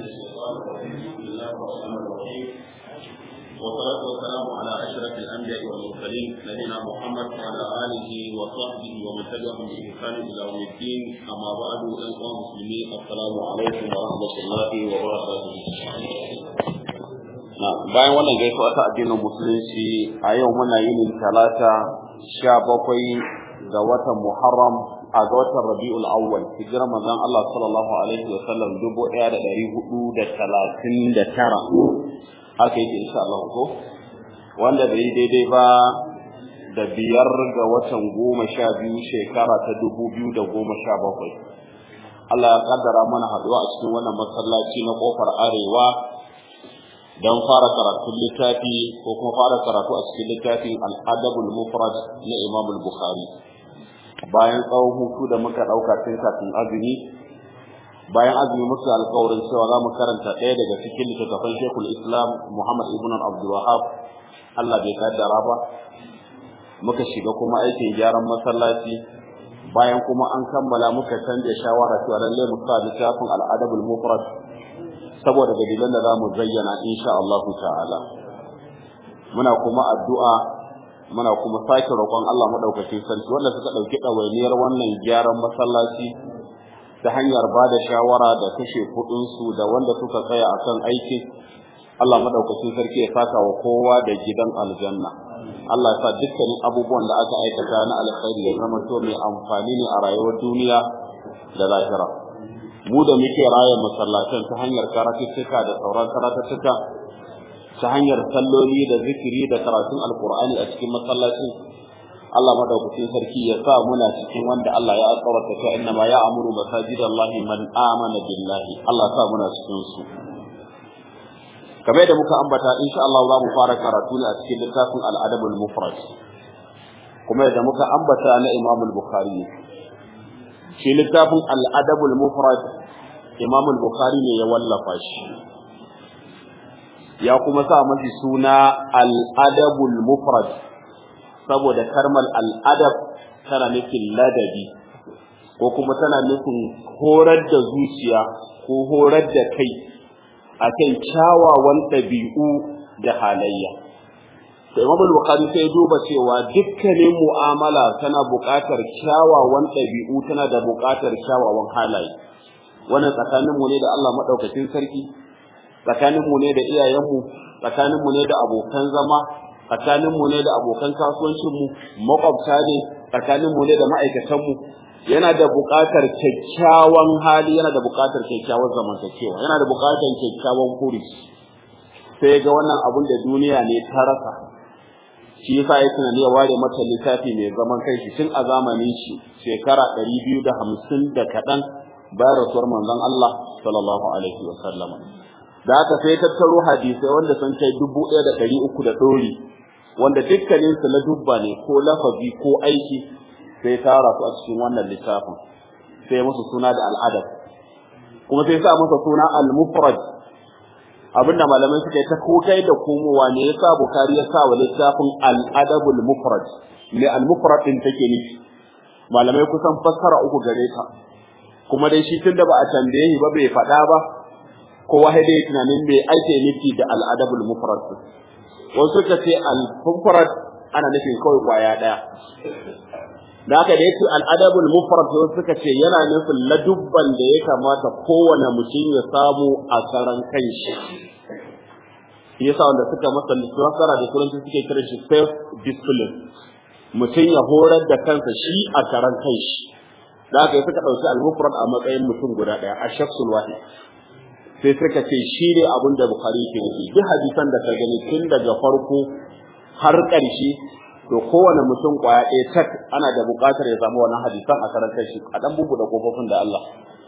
الشيطان الرجيم بسم الله الرحمن الرحيم والصلاة والسلام على أشرف الأنبياء والمرسلين نبينا محمد وعلى آله وصحبه ومن تبعهم بإحسان إلى يوم الدين أما بعد أيها المسلمين السلام عليكم ورحمة الله وبركاته bayan wannan gaisuwa ta addinin musulunci a yau muna yin talata sha bakwai ga watan muharram a ga watan rabi'ul awwal hijirar manzon Allah sallallahu alaihi wa sallam dubu ɗaya da ɗari hudu da talatin da tara haka yake insha Allah ko wanda bai daidai ba da biyar ga watan goma sha biyu shekara ta dubu biyu da goma sha bakwai Allah ya kaddara mana haɗuwa a cikin wannan masallaci na kofar arewa don fara karatun littafi ko kuma fara karatu a cikin littafin al'adabul mufrad na Imam Bukhari bayan tsawon hutu da muka ɗauka tun kafin azumi bayan azumi muka alƙawarin cewa za mu karanta ɗaya daga cikin littattafan Sheikhul Islam Muhammad ibn Abdul Wahhab Allah bai kaddara ba muka shiga kuma aikin gyaran masallaci bayan kuma an kammala muka canja shawara cewa lallai mu sa littafin al'adabul mufrad saboda dalilan da zamu zayyana insha Allah ta'ala muna kuma addu'a muna kuma sake roƙon Allah madaukakin sarki wanda suka dauki dawainiyar wannan gyaran masallaci ta hanyar ba da shawara da kashe kudin su da wanda suka tsaya akan aikin Allah madaukakin sarki ya saka wa kowa da gidan aljanna Allah ya sa dukkanin abubuwan da aka aikata na alkhairi ya zama to mai amfani ne a rayuwar duniya da lahira mu da muke raya masallatan ta hanyar karatuttuka da sauran karatuttuka ta hanyar salloli da zikiri da karatun alkur'ani a cikin masallacin Allah madaukakin sarki ya sa muna cikin wanda Allah ya alƙawarta ta inna ma ya'muru masajidallahi man amana billahi Allah sa muna cikin su kamar da muka ambata insha Allah za mu fara karatu ne a cikin littafin al-adabul mufrad kuma da muka ambata na Imam al-Bukhari shi littafin al'adabul mufrad imam al-bukhari ne ya wallafa shi ya kuma sa mashi suna al'adabul mufrad saboda karmal al'adab tana nufin ladabi ko kuma tana nufin horar da zuciya ko horar da kai akan kyawawan ɗabi'u da halayya da Imam Bukhari sai duba cewa dukkanin mu'amala tana buƙatar kyawawan ɗabi'u tana da buƙatar kyawawan halaye wannan tsakanin mu ne da Allah madaukakin sarki tsakanin mu ne da iyayen mu tsakanin mu ne da abokan zama tsakanin mu ne da abokan kasuwancin mu makwabta ne tsakanin mu ne da ma'aikatan mu yana da buƙatar kyakkyawan hali yana da buƙatar kyakkyawan zamantakewa yana da buƙatar kyakkyawan kuri sai ga wannan abun da duniya ne ta rasa shi yasa ya tunani ya ware mata littafi mai zaman kai shi tun a zamanin shi shekara ɗari biyu da hamsin da kaɗan bayan rasuwar manzon Allah sallallahu alaihi wa sallam da aka sai tattaro hadisai wanda sun kai dubu ɗaya da ɗari uku da ɗori wanda dukkanin su na dubba ne ko lafazi ko aiki sai tara su a cikin wannan littafin sai musu suna da al'adab kuma sai sa masa suna al-mufrad abinda malamai suka yi ta kokai da komowa ne yasa bukari ya sa wa littafin al-adabul mufrad me al-mufrad din take nufi malamai kusan fassara uku gare ta kuma dai shi tunda ba a tambaye shi ba bai faɗa ba kowa sai dai tunanin me ake nufi da al-adabul mufrad wasu suka ce al-mufrad ana nufin kawai kwaya daya da haka da yake al-adabul mufrad suka ce yana nufin ladubban da ya kamata kowane mutum ya samu a karan kanshi shi yasa wanda suka masa lissafara da turanci suke kira shi self discipline mutum ya horar da kansa shi a karan kanshi da haka suka ɗauki al-mufrad a matsayin mutum guda ɗaya a shakhsul wahid sai suka ce shi ne abin da bukhari ke nufi duk hadisan da ka gani tun daga farko har ƙarshe to kowane mutum kwaya ɗaya tak ana da buƙatar ya samu wannan hadisan a karan kanshi a dan bubuɗe kofofin da Allah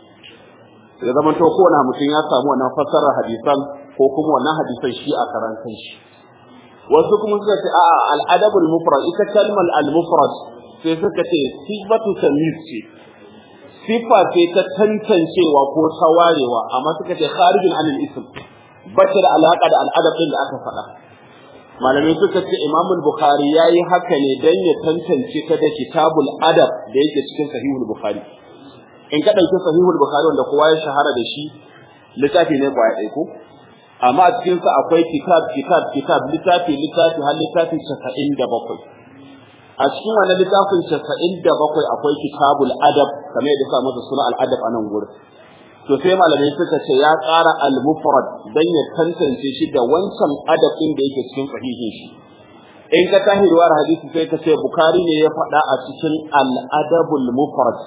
ya zama to kowane mutum ya samu wannan fassarar hadisan ko kuma wannan hadisan shi a karan kanshi wasu kuma suka ce a'a al-adabul mufrad ita kalmar al-mufrad sai suka ce sifatu tamyiz ce sifa ce ta tantancewa ko ta warewa amma suka ce kharijin anil ism bata da alaka da al'adab din da aka faɗa malamai suka ce Imam Bukhari yayi haka ne dan ya tantance ta da kitabul adab da yake cikin sahihul Bukhari in ka dauki sahihul Bukhari wanda kowa ya shahara da shi littafi ne kwaya ɗaya ko amma a cikin sa akwai kitab kitab kitab littafi littafi har littafi 97 a cikin wannan littafin 97 akwai kitabul adab kamar yadda sa masa suna al adab a nan gurin to sai malamai suka ce ya ƙara al mufrad dan ya tantance shi da wancan adab din da yake cikin sahihin shi in ka tahi ruwar hadisi sai ka ce bukari ne ya faɗa a cikin al adabul mufrad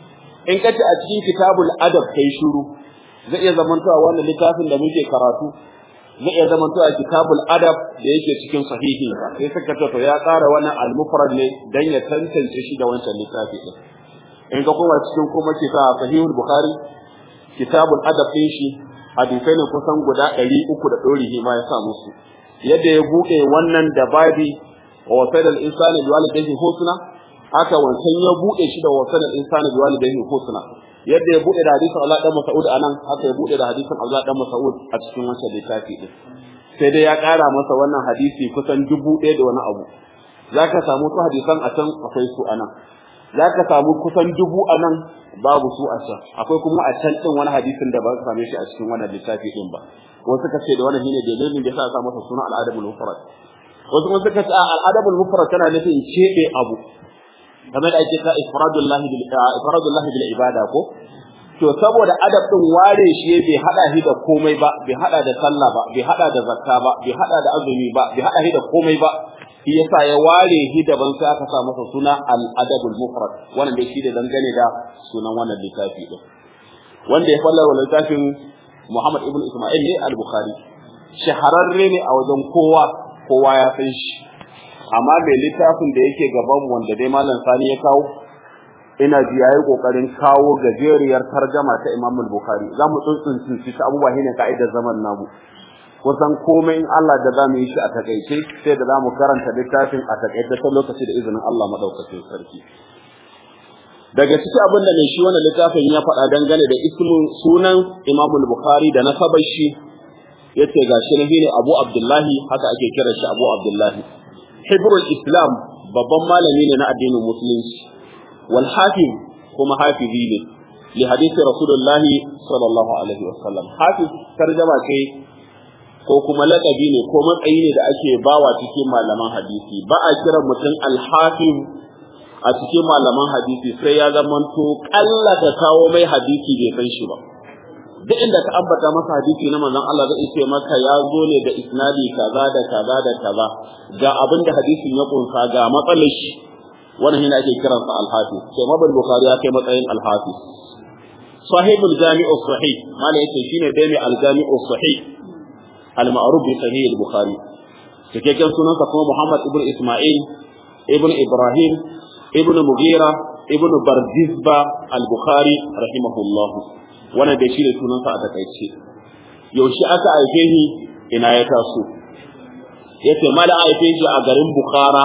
in ka ce a cikin kitabul adab kai shiru zai iya zamantowa wannan littafin da muke karatu zai iya zamantowa kitabul adab da yake cikin sahihi sai suka ce to ya ƙara wannan al-mufrad ne dan ya tantance shi da wancan littafi din in ka koma cikin kuma kita sahihul bukhari kitabul adab din shi hadisai ne kusan guda 300 da dorihi ma ya sa musu yadda ya buɗe wannan da babi wa wasaidal insani biwalidayhi husna haka wancan ya buɗe shi da wasaidal insani biwalidayhi husna yadda ya bude da hadisin Allah dan Mas'ud anan haka ya bude da hadisin Allah dan Mas'ud a cikin wancan littafi din sai dai ya ƙara masa wannan hadisi kusan dubu ɗaya da wani abu zaka samu su hadisan a can akwai su anan zaka samu kusan dubu anan babu su a can akwai kuma a can din wani hadisin da ba ka same shi a cikin wannan littafi din ba wasu suka ce da wannan shine dalilin da yasa aka masa suna al-adabul mufrad wasu kuma suka ce al-adabul mufrad tana nufin cebe abu kamar da ake ta ifradullahi bil ifradullahi bil ibada ko to saboda adab din ware shi bai hada shi da komai ba bai hada da sallah ba bai hada da zakka ba bai hada da azumi ba bai hada shi da komai ba shi yasa ya ware shi daban sai aka sa masa suna al adabul mufrad wannan dai shi da dangane da sunan wannan littafi din wanda ya falla wannan littafin Muhammad ibn Isma'il ne al-Bukhari shahararre ne a wajen kowa kowa ya san shi amma mai littafin da yake gaban wanda dai malam sani ya kawo ina ji yayi kokarin kawo gajeriyar tarjama ta Imam al-Bukhari zamu tsuntsunci shi abubuwa ne ka'idar zaman namu kusan komai in Allah da zamu yi shi a takaice sai da zamu karanta littafin a takaice ta lokaci da izinin Allah madaukakin sarki daga ciki abin da mai shi wannan littafin ya faɗa dangane da ismin sunan Imam al-Bukhari da nasabar shi yace gashi ne Abu Abdullahi haka ake kiran shi Abu Abdullahi hibrul islam babban malami ne na addinin musulunci wal hafiz kuma hafizi ne li hadisi rasulullahi sallallahu alaihi wasallam hafiz tarjama ce ko kuma laqabi ne ko matsayi ne da ake bawa cikin malaman hadisi ba a kiran mutum al-hafiz a cikin malaman hadisi sai ya zamanto kalla ka kawo mai hadisi bai san shi ba duk inda ka ambata masa hadisi na manzon Allah zai ce maka ya zo ne da isnadi kaza da kaza da kaza ga abin da hadisin ya kunsa ga matsalar shi wannan yana ake kiran sa al-hafiz sai mabul bukhari ya kai matsayin al-hafiz sahibul jami'u sahih mala yace shine dai mai al-jami'u sahih al-ma'ruf bi sahih al-bukhari cikakken sunansa kuma Muhammad ibn Isma'il ibn Ibrahim ibn Mughira ibn Bardizba al-Bukhari rahimahullah wannan da shi ne sunansa a takaice yaushe aka haife shi ina ya taso yace mala haife shi a garin Bukhara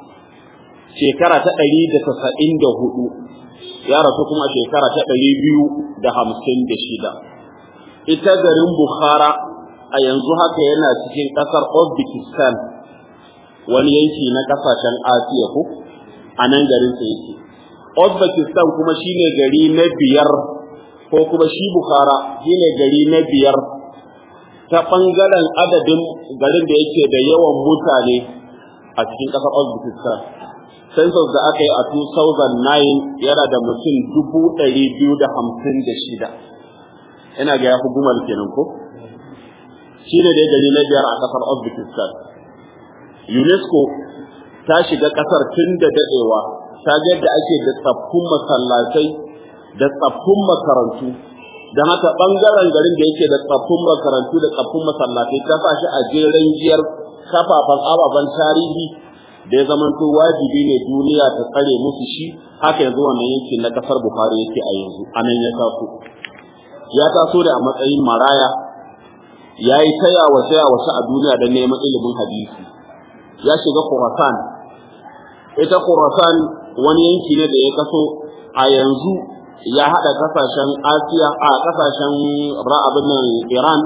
shekara ta ɗari da tasa'in da hudu ya rasu kuma shekara ta ɗari biyu da hamsin da shida ita garin Bukhara a yanzu haka yana cikin ƙasar Uzbekistan wani yanki na ƙasashen Asiya ko a nan garin sa yake Uzbekistan kuma shine gari na biyar ko kuma shi Bukhara shine gari na biyar ta ɓangaren adadin garin da yake da yawan mutane a cikin ƙasar Uzbekistan. Census da aka yi a 2009 yana da mutum dubu ɗari biyu da hamsin da shida. Ina ga ya fi gumal kenan ko? Shi ne dai gari na biyar a ƙasar Uzbekistan. UNESCO ta shiga ƙasar tun da daɗewa, ta ga yadda ake da tsaffun masallatai da tsaffun makarantu don haka ɓangaren garin da yake da tsaffun makarantu da tsaffun masallatai ta sa shi a jeren giyar kafafen ababen tarihi da ya zamanto wajibi ne duniya ta tsare musu shi haka yanzu wannan yankin na kasar buhari yake a yanzu a nan ya taso ya taso da a matsayin maraya ya yi taya wa taya wasu a duniya don neman ilimin hadisi ya shiga khurasan ita khurasan wani yanki ne da ya kaso a yanzu ya haɗa kasashen Asiya a kasashen ra'abin nan Iran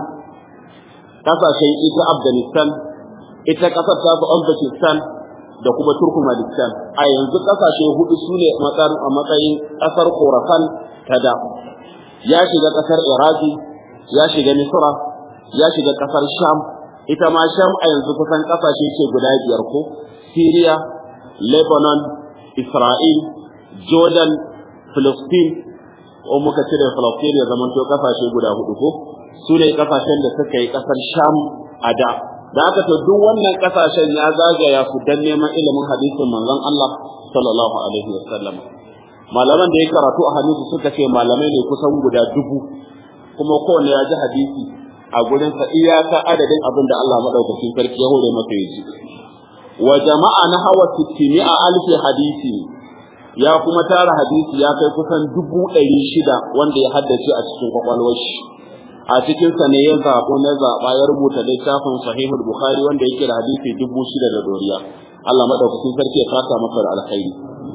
kasashen ita Afghanistan ita kasar ta su Uzbekistan da kuma Turkmenistan a yanzu kasashe hudu su ne a matsayin kasar Khorasan ta da ya shiga kasar Iraki ya shiga misra ya shiga kasar sham ita ma sham a yanzu kusan kasashe ce guda biyar ko syria lebanon isra'il jordan philistine ko muka cire philistine ya zamanto kasashe guda hudu ko su ne kasashen da suka yi kasar sham a da da haka to duk wannan kasashen ya zagaya su dan neman ilimin hadisin manzon Allah sallallahu alaihi wasallam malaman da ya karatu a hannunsu suka ce malamai ne kusan guda dubu kuma kowanne ya ji hadisi a gurin sa iyaka adadin abin da Allah madaukakin sarki ya hore masa ya ji wa jama'a na hawa 600 alfi hadisi ya kuma tara hadisi ya kai kusan dubu ɗari shida wanda ya haddace a cikin kwakwalwar shi a cikin sa ne ya zaɓo na zaɓa ya rubuta littafin sahihul bukhari wanda yake da hadisi dubu shida da doriya Allah madaukakin sarki ya saka masa da alkhairi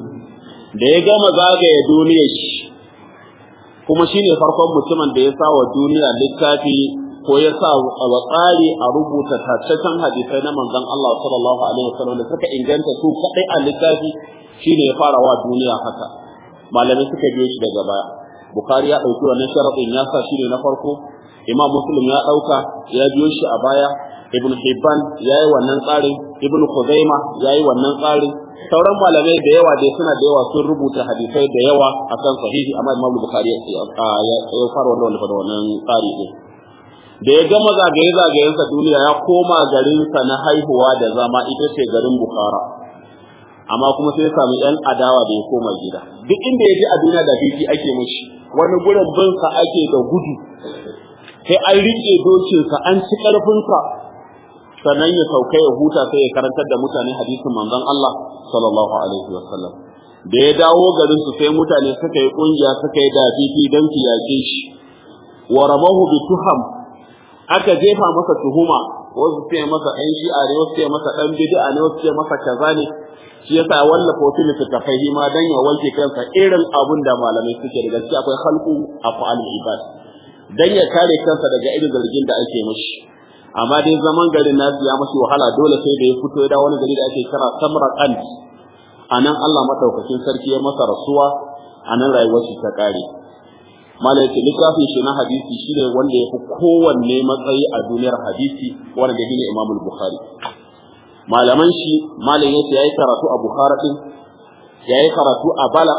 da ya gama zagaye duniyar shi kuma shine farkon mutumin da ya sa wa duniya littafi ko ya sa wa tsari a rubuta taccen hadisai na manzon Allah sallallahu alaihi wasallam da suka inganta su kadai a littafi shine ya fara wa duniya haka malamai suka biyo shi daga baya bukhari ya dauki wannan sharadin ya sa shine na farko imam muslim ya dauka ya biyo shi a baya ibn hibban yayi wannan tsarin ibn khuzaima yayi wannan tsarin sauran malamai da yawa dai suna da yawa sun rubuta hadisai da yawa akan sahihi amma imam bukhari ya fara wannan wannan tsari din da ya gama zagaye-zagayensa duniya ya koma garinsa na haihuwa da zama ita ce garin Bukhara. Amma kuma sai ya samu ‘yan adawa da ya koma gida. Duk inda ya ji a duniya da fifi ake mashi, wani gurin binsa ake da gudu, sai an riƙe dokinsa an ci ƙarfinsa, sannan ya sauka ya huta sai ya karantar da mutane hadisin manzon Allah sallallahu alaihi wa sallam. Da ya dawo garinsu sai mutane suka yi ƙungiya suka yi dafifi don su yaƙe shi. Wa ramahu bi tuham aka jefa masa tuhuma wasu ce masa ɗan shi'a ne wasu ce masa ɗan bid'a ne wasu ce masa kaza ne shi yasa wallafa wasu littattafai ma dan ya wanke kansa irin abun da malamai suke da gaskiya akwai khalqu af'al ibad dan ya kare kansa daga irin zargin da ake mishi amma dai zaman garin nasu ya mashi wahala dole sai da ya fito ya dawo wani gari da ake kira Samarkand anan Allah madaukakin sarki ya masa rasuwa anan rayuwar shi ta kare malai ce littafin shi na hadisi shi ne wanda ya fi kowanne matsayi a duniyar hadisi wanda shi ne imam bukhari malaman shi malai yace yayi karatu a bukhara din yayi karatu a bala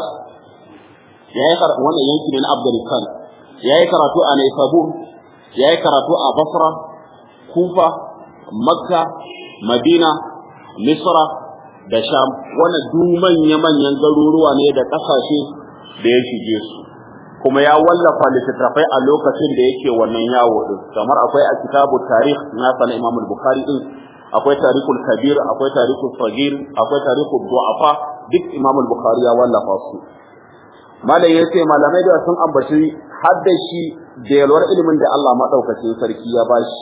yayi karatu wannan yanki ne na afghanistan yayi karatu a naisabur yayi karatu a basra kufa makka madina misra da sham wannan duk manya-manyan garuruwa ne da kasashe da ya shige su kuma ya wallafa littattafai a lokacin da yake wannan yawo din kamar akwai a kitabu tarikh na sana Imam al-Bukhari din akwai tarikul kabir akwai tarikul sagir akwai tarikul du'afa duk Imam al-Bukhari ya wallafa su malai yace malamai da sun ambaci hadda shi da yalwar ilimin da Allah madaukakin sarki ya bashi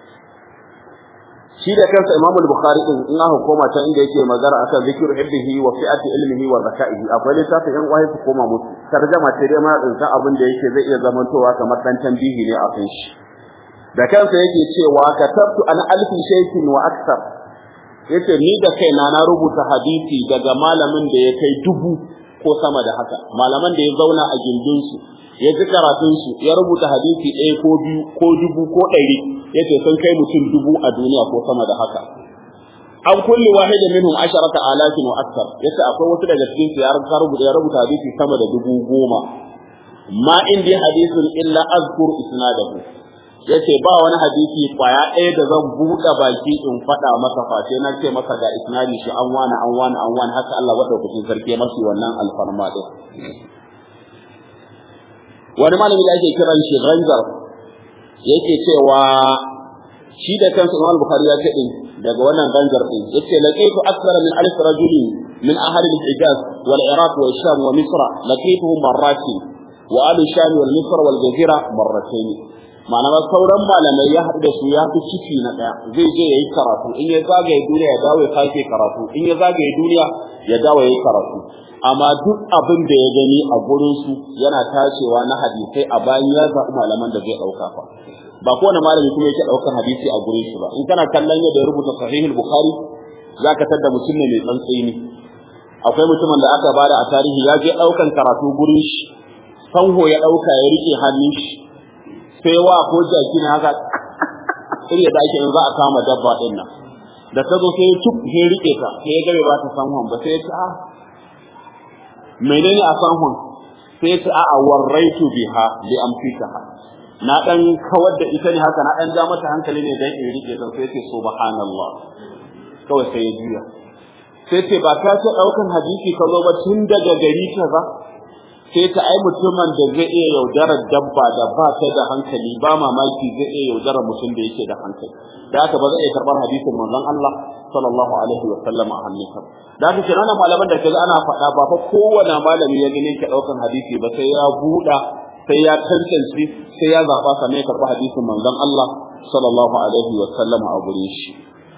shi da kansa Imam al-Bukhari din in aka koma ta inda yake magana akan zikru hibbihi wa fi'ati ilmihi wa zakaihi akwai littafin yan waye su koma musu tarjama ce dai ma din sa abin da yake zai iya zamantowa kamar dan tambihi ne a kan shi da kansa yake cewa katabtu an alfi shaykin wa akthar yace ni da kaina na rubuta hadisi daga malamin da ya kai dubu ko sama da haka malaman da ya zauna a gindin su ya ji karatun su ya rubuta hadisi ɗaya ko biyu ko dubu ko ɗari yace sun kai mutum dubu a duniya ko sama da haka an kulli wahidin minhum asharata alafin wa akthar yace akwai wasu daga cikin su ya rubuta ya rubuta hadisi sama da dubu goma ma indi hadisun illa azkur isnadahu yace ba wani hadisi kwaya ɗaya da zan buɗe baki in faɗa masa face na ce masa ga isnadi shi an wani an wani an wani haka Allah madaukakin sarki ya masa wannan alfarma din wani malami da ake kiran shi Ranjar yake cewa shi da kansa Imam Bukhari ya ce din daga wannan Ranjar din yace laqitu akthara min alf rajulin min ahli al-Hijaz wal Iraq wa Sham wa Misr laqituhum marratin wa ahli Sham wal Misr wal Jazira marratayn ma'ana ba sauran malamai ya haɗu da su ya fi ciki na ɗaya zai je ya yi karatu in ya zagaye duniya ya dawo ya sake karatu in ya zagaye duniya ya dawo ya yi karatu amma duk abin da ya gani a gurin su yana tashewa na hadisai a bayan ya zaɓi malaman da zai ɗauka fa ba kowane malami kuma yake ɗaukar hadisi a gurin shi ba in kana kallon yadda ya rubuta sahihul bukhari zaka tadda mutum ne mai tsantseni akwai mutumin da aka bada a tarihi ya je ɗaukan karatu gurin shi sanho ya ɗauka ya rike hannun shi sai wa ko jaki ne haka irin da ake in za a kama dabba din nan da ta zo sai cuk sai rike ta sai ya gabe ba ta san hon ba sai ya ce a menene a san hon sai ya ce a a warraitu biha li amsikaha na dan kawar da ita ne haka na dan ja mata hankali ne dan in rike ta sai ya ce subhanallah kawai sai ya juya sai ce ba ka ce daukan hadisi ka zo ba tun daga gari kaza sai ta ai mutumin da zai iya yaudarar dabba da ba ta da hankali ba mamaki zai iya yaudarar mutum da yake da hankali da haka ba zai iya karɓar hadisin manzon Allah sallallahu alaihi wa sallam a hannunsa da haka kenan malaman da kaga ana faɗa ba fa kowane malami ya gane ka ɗaukan hadisi ba sai ya buɗa sai ya tantance sai ya zaɓa sannan ya karɓi hadisin manzon Allah sallallahu alaihi wa sallam a gurin shi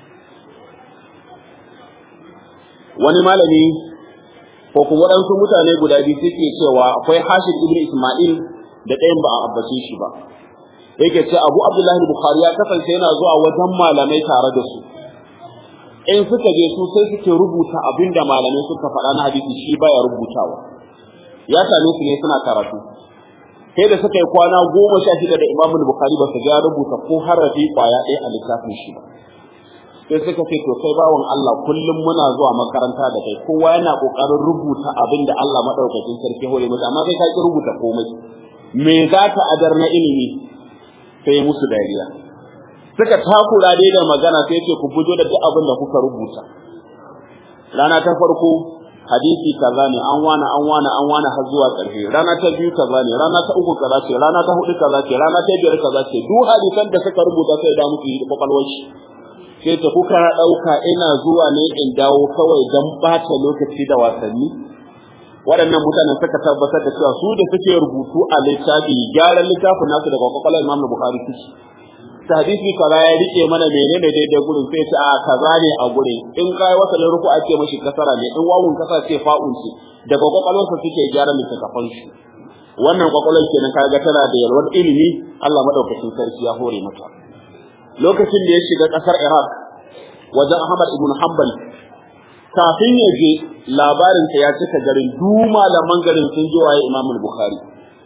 wani malami ko kuma waɗansu mutane guda biyu suke cewa akwai Hashim ibn Isma'il da ɗayan ba a abbace shi ba yake ce Abu Abdullahi Bukhari ya kasance yana zuwa wajen malamai tare da su in suka je su sai suke rubuta abin da malamai suka faɗa na hadisi shi baya rubutawa ya same su ne suna karatu sai da suka yi kwana goma sha shida da Imam Bukhari ba su ga rubuta ko harafi kwaya ɗaya a littafin shi ba sai suka ce to kai bawan Allah kullum muna zuwa makaranta da kai kowa yana kokarin rubuta abin da Allah madaukakin sarki hore masa amma kai ka ki rubuta komai me za ka adar na ilimi sai musu dariya suka takura dai da magana sai ce ku fito da duk abin da kuka rubuta rana ta farko hadisi kaza ne an wani an wani an wani har zuwa ƙarshe rana ta biyu kaza ne rana ta uku kaza ce rana ta hudu kaza ce rana ta biyar kaza ce duk hadisan da suka rubuta sai da musu yi kwakwalwar shi sai ta kuka ɗauka ina zuwa ne in dawo kawai don ɓata lokaci da wasanni waɗannan mutanen suka tabbatar da cewa su da suke rubutu a littafi gyaran littafin nasu daga kwakwalwar imam bukhari suke ta hadisi kaza ya rike mana menene daidai gurin sai ce a kaza ne a gurin in kai wasa ruku ake mashi kasara ne in wawun kasa ce fa'un ce daga kwakwalwarsa suke gyara littafan shi wannan kwakwalwar kenan kaga tana da yalwar ilimi Allah madaukakin sarki ya hore mata lokacin da ya shiga ƙasar Iraq wajen Ahmad ibn Hanbal kafin ya je labarin ta ya cika garin du malaman garin sun ji waye Imam Bukhari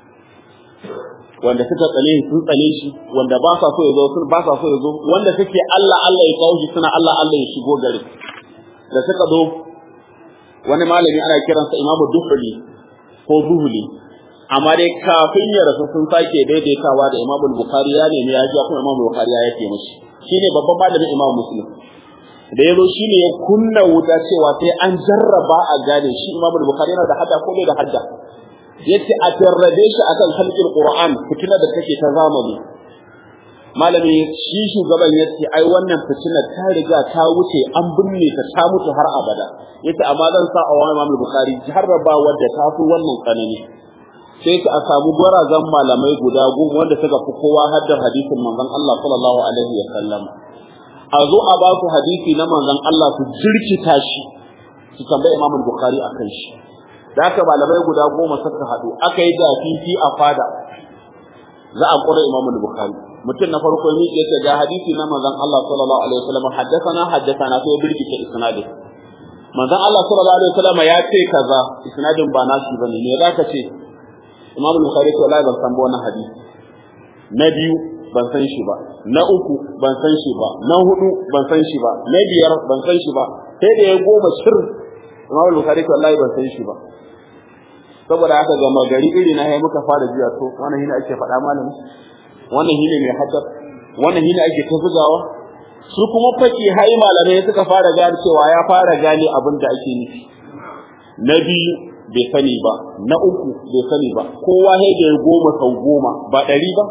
wanda suka tsane sun tsane shi wanda ba sa so ya zo sun ba sa so ya zo wanda suke Allah Allah ya kawo shi suna Allah Allah ya shigo garin da suka zo wani malami ana kiransa Imam Duhuli ko Zuhuli amma dai kafin ya rasu sun sake daidaitawa da Imam Bukhari ya nemi ya ji kuma Imam Bukhari ya yake mishi shine babban malamin Imam Muslim da yazo shine ya kunna wuta cewa sai an jarraba a gane shi Imam Bukhari yana da hadda ko bai da hadda yace a jarrabe shi akan halqin Qur'an fitina da take ta zamani malami shi shugaban yace ai wannan fitina ta riga ta wuce an binne ta ta mutu har abada yace amma zan sa a wani Imam Bukhari jarraba wadda ta fi wannan tsanani sai ka samu gwarazan malamai guda goma wanda suka fi kowa haddar hadisin manzon Allah sallallahu alaihi wa sallam a zo a ba su hadisi na manzon Allah su jirkita shi su tambayi Imam Bukhari akan shi da haka malamai guda goma suka haɗu aka yi dafifi a fada za a ƙura Imam Bukhari mutum na farko ne ya ce ga hadisi na manzon Allah sallallahu alaihi wa sallam haddathana haddathana sai birkita isnadin manzon Allah sallallahu alaihi wa sallam ya ce kaza isnadin ba nashi bane me zaka ce Imam Bukhari to wallahi ban san wannan hadisi na biyu ban san shi ba na uku ban san shi ba na hudu ban san shi ba na biyar ban san shi ba sai da ya goma shir Imam Bukhari to wallahi ban san shi ba saboda haka ga magari iri na muka fara jiya to wannan shine ake faɗa malami wannan shine mai haddar wannan shine ake ta bugawa su kuma faki hai malamai suka fara gane cewa ya fara gane abin da ake nufi na biyu bai sani ba na uku bai sani ba kowa sai da ya goma sau goma ba ɗari ba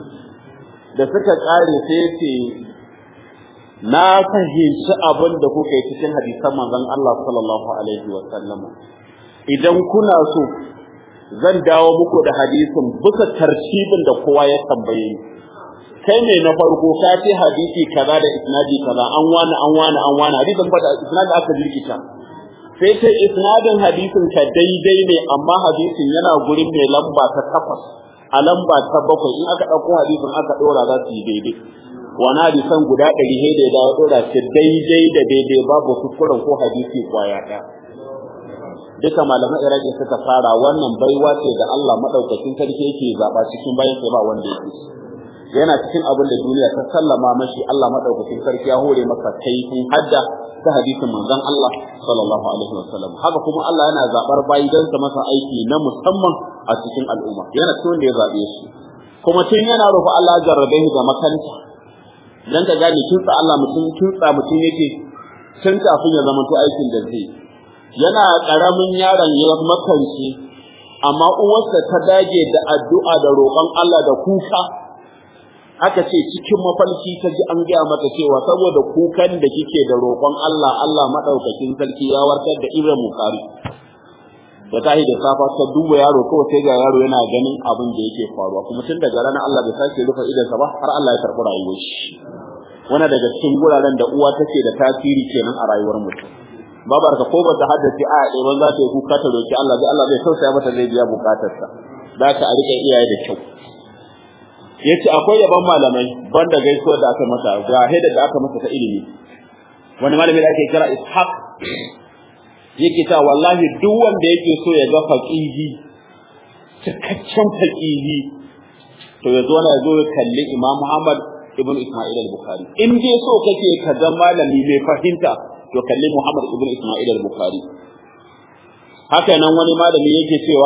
da suka ƙare sai ce na fahimci abin da kuka yi cikin hadisan manzon Allah sallallahu alaihi wa sallam idan kuna so zan dawo muku da hadisin bisa tartibin da kowa ya tambaye ni kai ne na farko ka ce hadisi kaza da isnadi kaza an wani an wani an wani hadisin fa da isnadi aka jirkita sai ta isnadin hadisin ka daidai ne amma hadisin yana gurin mai lamba ta takwas a lamba ta bakwai in aka ɗauko hadisin aka ɗora za su yi daidai wani hadisan guda ɗari sai da ya dawo ɗora shi daidai da daidai babu kuskuren ko hadisi kwaya ɗaya duka malaman iraki suka fara wannan baiwa ce da Allah madaukakin sarki yake zaba cikin bayan sai ba wanda yake yana cikin abin da duniya ta sallama mashi Allah madaukakin sarki ya hore masa kaifin hadda ta hadisin manzon Allah sallallahu alaihi wasallam haka kuma Allah yana zabar bayi dan sa masa aiki na musamman a cikin al'umma yana cikin da ya zabe su kuma tun yana rufe Allah jarrabe shi da makanta dan ka gane kinsa Allah mutum kinsa mutum yake tun kafin ya zama to aikin da zai yana karamin yaron ya makance amma uwarsa ta dage da addu'a da roƙon Allah da kuka aka ce cikin mafalki ta ji an gaya mata cewa saboda kukan da kike da roƙon Allah Allah madaukakin sarki ya warkar da Ibrahim Bukhari da tahi da safa ta duba yaro kawai sai ga yaro yana ganin abin da yake faruwa kuma tun daga ranar Allah bai sake rufe idansa ba har Allah ya karɓi rayuwar shi wannan daga cikin guraren da uwa take da tasiri kenan a rayuwar mutum babar ka ko ba ta haddace a ɗaya ban za ta yi kuka ta roki Allah zai Allah zai tausaya mata zai biya bukatarsa za ta a rike iyaye da kyau yace akwai yaban malamai banda gaisuwar da aka masa ga heda da aka masa ta ilimi wani malami da ake kira Ishaq yake ta wallahi duk wanda yake so ya ga faqihi cikakken faqihi to ya zo na zo ya kalli Imam Muhammad ibn Isma'il al-Bukhari in dai so kake ka ga malami mai fahimta to kalli Muhammad ibn Isma'il al-Bukhari haka nan wani malami yake cewa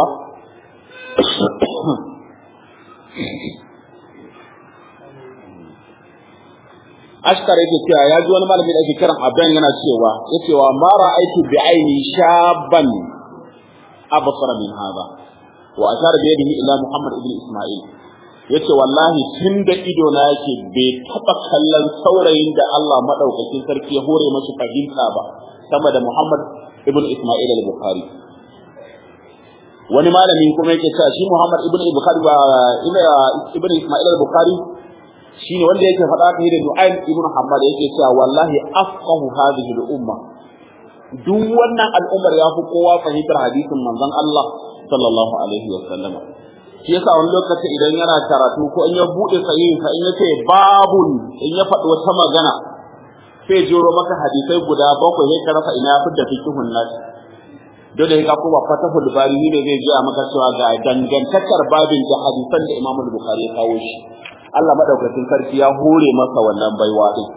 Ashkar yake cewa ya ji wani malami da ake kiran Abdan yana cewa yace wa ma ra'aytu bi aini shaban absara min hada wa ashara bi yadihi ila Muhammad ibn Isma'il yace wallahi tun da ido na yake bai taba kallon saurayin da Allah madaukakin sarki ya hore masa fahimta ba sama da Muhammad ibn Isma'il al-Bukhari wani malami kuma yake cewa shi Muhammad ibn Bukhari ba ibn Isma'il al-Bukhari shine wanda yake faɗa ta da Nu'aym ibn Muhammad yake cewa wallahi afqahu hadhihi al-umma duk wannan al'ummar ya fi kowa fahimtar hadisin manzon Allah sallallahu alaihi wa sallam shi yasa wani lokaci idan yana karatu ko in ya bude sahihin sa in ya ce babun in ya faɗi wata magana sai jiro maka hadisai guda bakwai sai ka rasa ina ya fidda fikihun nashi dole ka kuma fatahul bari ne zai ji maka cewa ga dangantakar babin da hadisan da Imam Bukhari ya kawo shi Allah madaukakin sarki ya hore masa wannan baiwa din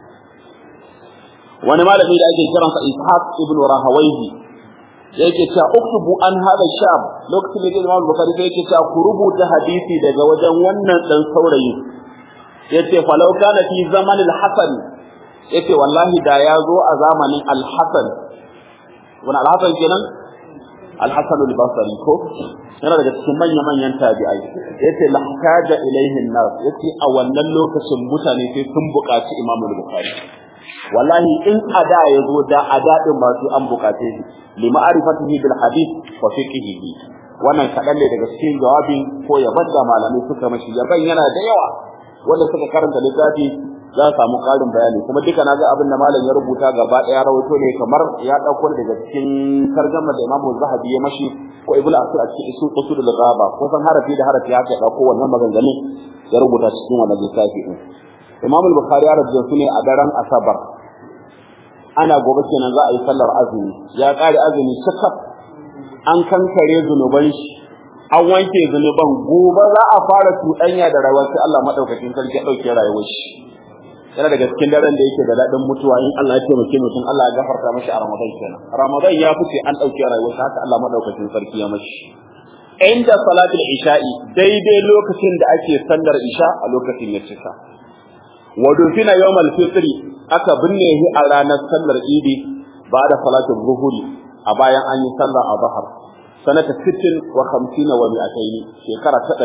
wani malami da ake kiransa Ishaq ibn Rahawayhi yake cewa uktubu an hada shab lokacin da Imam Bukhari sai yake cewa ku rubuta hadisi daga wajen wannan dan saurayi yace falau kana fi zaman al-Hasan yace wallahi da ya zo a zamanin al-Hasan wani al-Hasan kenan al-Hasan al-Basri ko yana daga cikin manyan manyan tabi'ai yace lahtaja ilaihi an-nas yace a wannan lokacin mutane sai sun buƙaci Imam Bukhari wallahi in ada ya zo da ada din ba su an bukace shi li ma'rifatihi bil hadith wa fiqhihi wannan kadan ne daga cikin jawabin ko yaban da malamai suka mashi yaban yana da yawa wanda suka karanta littafi za su samu karin bayani kuma duka na ga abin da malam ya rubuta gaba daya rawaito ne kamar ya dauko daga cikin tarjuma da Imam Zahabi ya mashi ko Ibn Asir a cikin usul usul al-ghaba ko san harafi da harafi haka ya dauko wannan maganganun ya rubuta cikin wannan littafi din Imam al-Bukhari ya rubuta su ne a daren Asabar ana gobe kenan za a yi sallar azumi ya kare azumi sakaf an kankare zunuban shi an wanke zunuban gobe za a fara tuɗanya da rayuwar sai Allah madaukakin sarki ya dauke rayuwar shi yana daga cikin daren da yake da daɗin mutuwa in Allah ya taimake mutum Allah ya gafarta mashi a Ramadan kenan Ramadan ya fice an dauke rayuwar sa haka Allah madaukakin sarki ya mashi inda salatul isha'i daidai lokacin da ake sallar isha a lokacin ya cika wa dufina yawmal fitri aka binne shi a ranar sallar idi ba da salatul zuhuri a bayan an yi sallar azhar sanata 60 wa 50 wa 200 shekara ta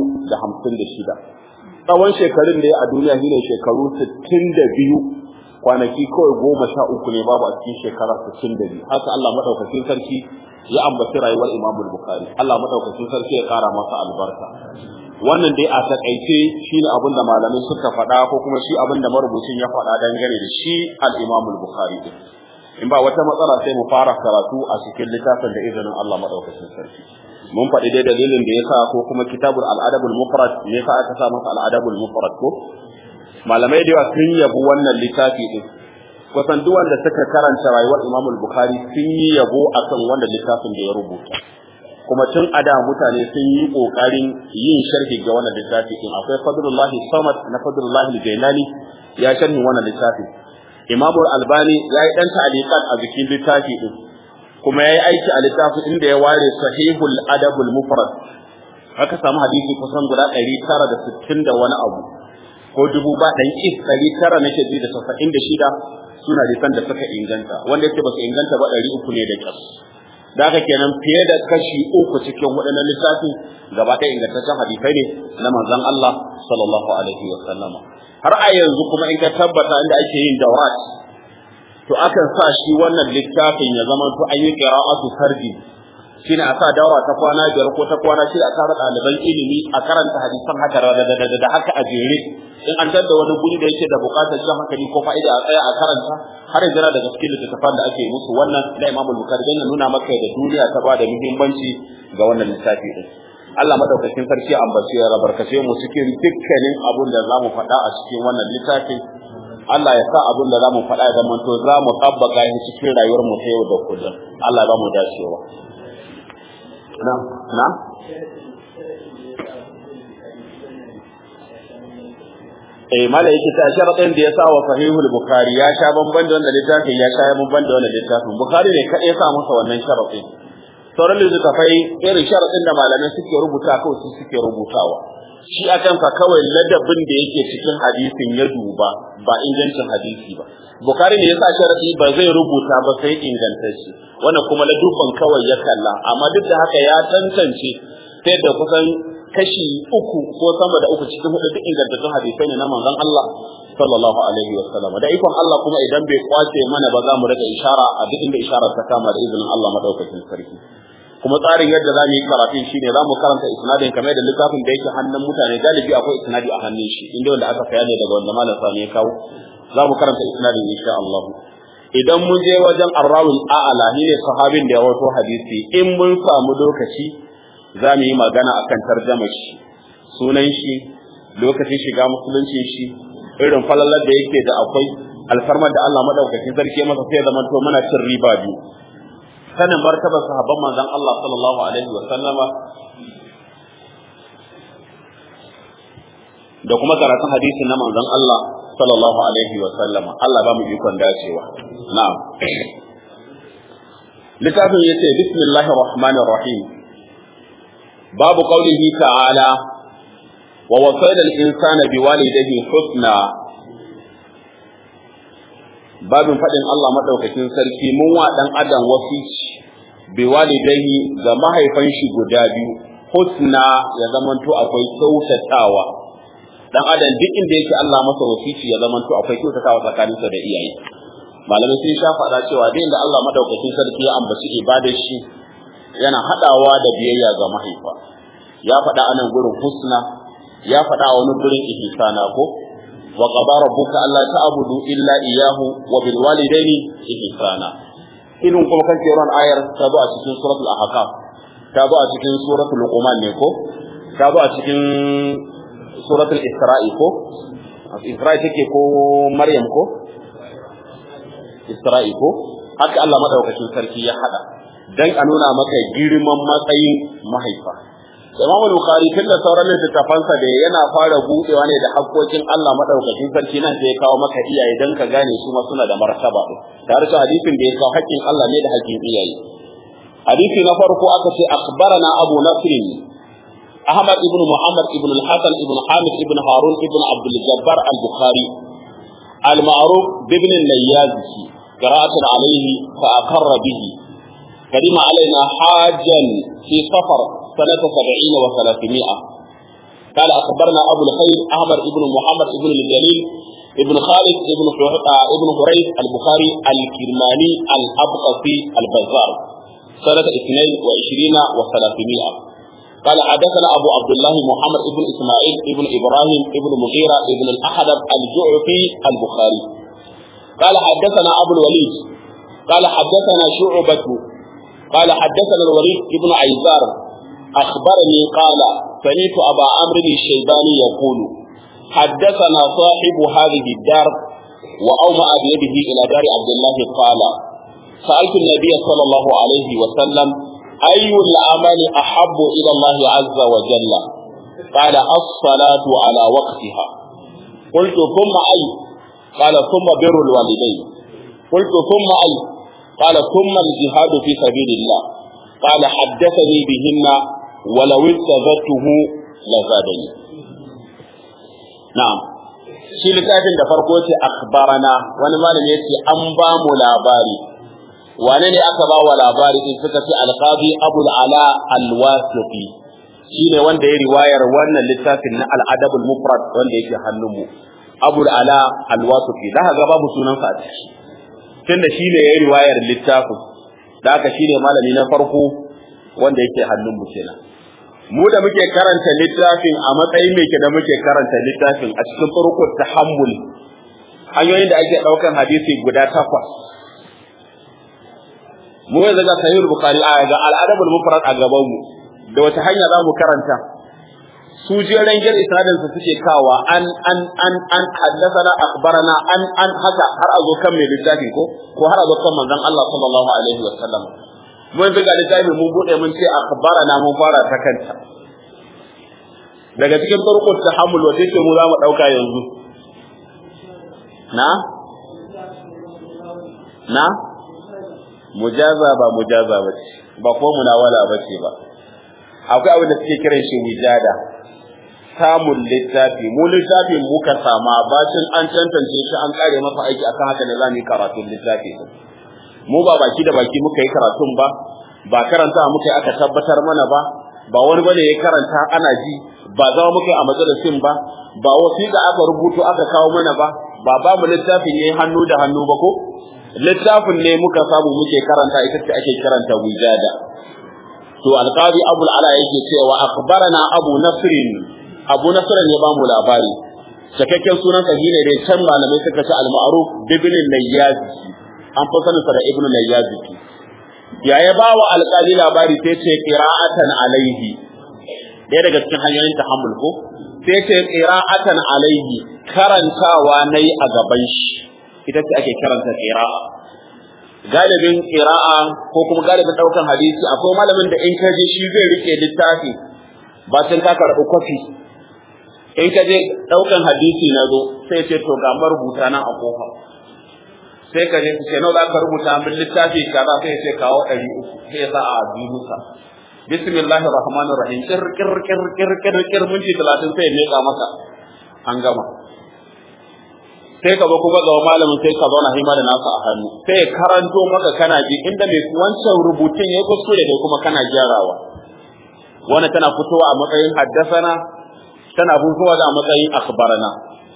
256 tsawon shekarun da ya a duniya shine shekaru 62 kwanaki kawai goma sha uku ne babu a cikin shekara 62 haka Allah madaukakin sarki ya ambaci rayuwar Imam Bukhari Allah madaukakin sarki ya kara masa albarka wannan dai a takaice shine abin da malamai suka faɗa ko kuma shi abin da marubucin ya faɗa dangane da shi al-Imam al-Bukhari din in ba wata matsala sai mu fara karatu a cikin littafin da izinin Allah madaukakin sarki mun faɗi dai dalilin da yasa ko kuma kitabul al-adab al-mufrad ne yasa aka sa masa al-adab al-mufrad ko malamai da yawa sun yabi wannan littafi din kusan duk wanda suka karanta rayuwar Imam al-Bukhari sun yi yabo akan wannan littafin da ya rubuta kuma tun a da mutane sun yi kokarin yin sharhi ga wannan littafi din akwai fadlullahi samad na fadlullahi jailani ya sharhi wannan littafi imam albani ya yi dan ta'aliqat a jikin littafi din kuma ya yi aiki a littafin inda ya ware sahihul adabul mufrad aka samu hadisi kusan guda 960 da wani abu ko dubu ba ɗan is ɗari tara na shaidu da tasa'in da shida suna hadisan da suka inganta wanda yake ba su inganta ba ɗari uku ne da ƙyas da haka kenan fiye da kashi uku cikin waɗannan lissafin gaba ɗaya ingantaccen hadisai ne na manzon Allah sallallahu alaihi wa sallama har a yanzu kuma in ka tabbata inda ake yin dawrat to akan sa shi wannan littafin ya zama to an yi qira'atu fardi shine a sa daura ta kwana biyar ko ta kwana shida a tara ɗaliban ilimi a karanta hadisan haka da haka a jere in an da wani guri da yake da buƙatar jan hankali ko fa'ida a tsaya a karanta har yanzu na daga cikin littattafan da ake musu wannan da Imam Bukhari dan ya nuna maka da duniya ta ba da muhimmanci ga wannan littafi din Allah madaukakin sarki ambace ya rabarkace mu cikin dukkanin abun da zamu faɗa a cikin wannan littafin Allah ya sa abun da zamu faɗa ya zama to za mu tabbaka shi cikin rayuwar mu ta yau da kullum Allah ba mu dacewa na na eh mala yake ta sharadin da ya sa wa sahihul bukhari ya sha bamban da wannan littafin ya sha bamban da wannan littafin bukhari ne kadai ya sa masa wannan sharadin sauran littafai irin sharadin da malamai suke rubuta kawai su suke rubutawa shi akan sa kawai ladabin da yake cikin hadisin ya duba ba ingancin hadisi ba bukhari ne ya sa sharadi ba zai rubuta ba sai ingantacce wannan kuma ladubban kawai ya kalla amma duk da haka ya tantance ta yadda kusan kashi uku ko sama da uku cikin hudu duk ingantattun hadisai ne na manzon Allah sallallahu alaihi wa sallam da ikon Allah kuma idan bai kwace mana ba za mu rika ishara a duk inda isharar ta kama da izinin Allah madaukakin sarki kuma tsarin yadda za mu yi karatun shine za mu karanta isnadin kamar da littafin da yake hannun mutane galibi akwai isnadi a hannun shi inda wanda aka saya ne daga wanda malam sani ya kawo za mu karanta isnadin insha Allah idan mun je wajen arrawul a'ala ne sahabin da ya wato hadisi in mun samu lokaci za mu yi magana a kan tarjamar shi sunan shi lokacin shiga musulunci shi irin falalar da yake da akwai alfarmar da Allah madaukakin sarki masa sai zaman to muna cin riba biyu sanin martabar sahabban manzon Allah sallallahu alaihi wa sallama da kuma karatun hadisi na manzon Allah sallallahu alaihi wa sallama Allah ba mu ikon dacewa na'am littafin yace bismillahir rahmanir rahim باب قوله تعالى ووصينا الإنسان بوالديه حسنا babin faɗin Allah maɗaukakin sarki mun wa ɗan adam wasici bi walidaihi ga mahaifan shi guda biyu husna ya zamanto akwai kyautatawa dan adam duk inda yake Allah masa wasici ya zamanto akwai kyautatawa tsakaninsa da iyaye malamai sun sha faɗa cewa duk inda Allah maɗaukakin sarki ya ambaci ibadar shi yana haɗawa da biyayya ga mahaifa ya faɗa anan gurin husna ya faɗa a wani gurin ihsana ko wa qada rabbuka alla ta'budu illa iyyahu wa bil walidaini ihsana irin kuma kan ran ayar ta zo a cikin suratul ahqaf ta zo a cikin suratul luqman ne ko ta zo a cikin suratul isra'i ko isra'i take ko maryam ko isra'i ko haka Allah madaukakin sarki ya hada dan a nuna maka girman matsayin mahaifa Imam Bukhari tunda sauran littattafansa da yana fara budewa ne da hakkokin Allah madaukakin sarki nan sai ya kawo maka iyaye dan ka gane su ma suna da martaba tare da hadisin da ya kawo hakkin Allah ne da hakkin iyaye hadisi na farko aka ce akhbarana Abu Nasr Ahmad ibn Muhammad ibn al-Hasan ibn Hamid ibn Harun ibn Abdul Jabbar al-Bukhari al-ma'ruf ibn al-Layyazi qira'atan alayhi fa aqarra bihi قدم علينا حاجا في سفر سنة سبعين وثلاثمائة قال أخبرنا أبو الخير أحمد بن محمد بن الجليل ابن خالد ابن ابن هريث البخاري الكرماني الأبقسي البزار سنة اثنين وعشرين وثلاثمائة قال حدثنا أبو عبد الله محمد بن إسماعيل بن إبراهيم بن مغيرة بن الأحدب الجعفي البخاري قال حدثنا أبو الوليد قال حدثنا شعبة قال حدثنا الوليد بن عيزار أخبرني قال سمعت أبا عمرو الشيباني يقول حدثنا صاحب هذه الدار وأومأ بيده إلى دار عبد الله قال سألت النبي صلى الله عليه وسلم أي العمل أحب إلى الله عز وجل قال الصلاة على وقتها قلت ثم أي قال ثم بر الوالدين قلت ثم أي قال ثم الجهاد في سبيل الله قال حدثني بهن ولو استزدته لزادني نعم shi littafin da farko ce akhbarana wani malami yace an ba mu labari wane ne aka ba wa labari din suka ce alqadi abul ala alwasiqi shine wanda ya riwayar wannan littafin na al-adab al-mufrad wanda yake hannunmu abul ala alwasiqi da ga babu sunansa a ciki tunda shine ya riwayar littafin da haka shine malami na farko wanda yake hannunmu kenan mu da muke karanta littafin a matsayin mai da muke karanta littafin a cikin farkon tahammul hanyoyin da ake daukan hadisi guda takwas mu yanzu ga sahih bukhari a ga al-adab al-mufrad a gaban mu da wata hanya za mu karanta su jeren gir isnadin su suke kawa an an an an haddathana akhbarana an an haka har a zo kan mai littafi ko ko har a zo kan manzon Allah sallallahu alaihi wa sallam mun ga littafi mun bude mun ce akhbarana mun fara ta kanta daga cikin turqut tahammul wace ce mu za mu dauka yanzu na na mujaza ba mujaza ba ce ba ko munawala ba ce ba akwai abin da suke kiran shi wijada samun littafi mu littafin muka sama bacin an tantance shi an kare masa aiki akan haka ne za mu yi karatun littafi mu ba baki da baki muka yi karatun ba ba karanta muka yi aka tabbatar mana ba ba wani bane ya karanta ana ji ba zama muka yi a majalisin ba ba wasiƙa aka rubuto aka kawo mana ba ba ba mu littafin yayi hannu da hannu ba ko littafin ne muka samu muke karanta ita ce ake karanta wijada to alqadi abu ala yake cewa akhbarana abu nasrin abu nasrin ya ba mu labari cikakken sunan sa ne dai can malamai suka ce al-ma'ruf ibn nayyaz an fi sanin sa da ibn nayyaz ya ya ba wa alqali labari sai ce qira'atan alaihi ɗaya daga cikin hanyoyin tahammul ko sai ce qira'atan alaihi karantawa nayi a gaban shi ita ce ake karanta qira'a galibin qira'a ko kuma galibin daukan hadisi akwai malamin da in ka je shi zai rike littafi ba sai ka karɓi kwafi in ka je daukan hadisi na zo sai ce to ga marubuta nan a kofa sai ka je ce nawa za ka rubuta min littafi kaza sai ce kawo ɗari uku sai ya sa a ajihusa bismillahir rahmanir rahim kir kir kir kir kir kir minti 30 sai ya meka maka an gama sai ka zo kuma ga malamin sai ka zauna hima da nasa a hannu sai karanto maka kana ji inda mai wancan rubutun ya kuskure da kuma kana gyarawa wannan tana fitowa a matsayin haddasana tana fitowa da a matsayin akhbarana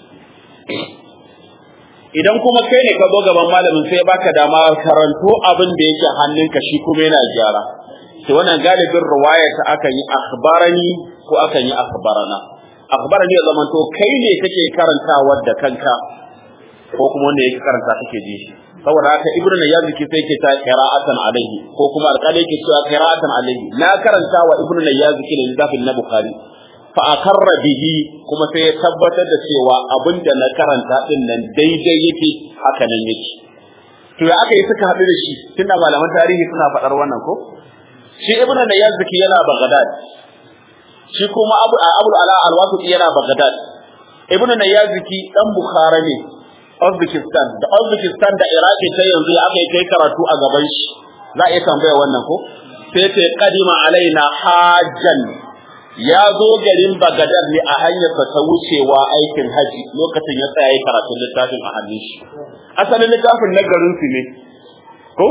idan kuma kai ne ka zo gaban malamin sai baka dama karanto abin da yake hannunka shi kuma yana gyara to wannan galibin riwaya ta akan yi akhbarani ko akan yi akhbarana akhbarani ya zamanto kai ne kake karantawa da kanka ko kuma wanda yake karanta kake ji shi saboda haka ibnu nayyaziki sai ke ta qira'atan alaihi ko kuma alƙali yake cewa qira'atan alaihi na karanta wa ibnu nayyaziki da littafin na bukhari fa akarra bihi kuma sai ya tabbatar da cewa abinda na karanta din nan daidai yake haka nan yake to ya aka yi suka haɗu da shi tunda malaman tarihi suna faɗar wannan ko shi ibnu nayyaziki yana baghdad shi kuma abu abu ala alwasiti yana baghdad ibnu nayyaziki dan bukhara ne Uzbekistan da Uzbekistan da Iraki ta yanzu aka yi kai karatu a gaban shi za a iya tambaya wannan ko sai ta kadima alaina hajjan ya zo garin Bagadar ne a hanyar ta wucewa aikin haji lokacin ya tsaya karatun littafin a hannun shi asalin littafin na garin su ne ko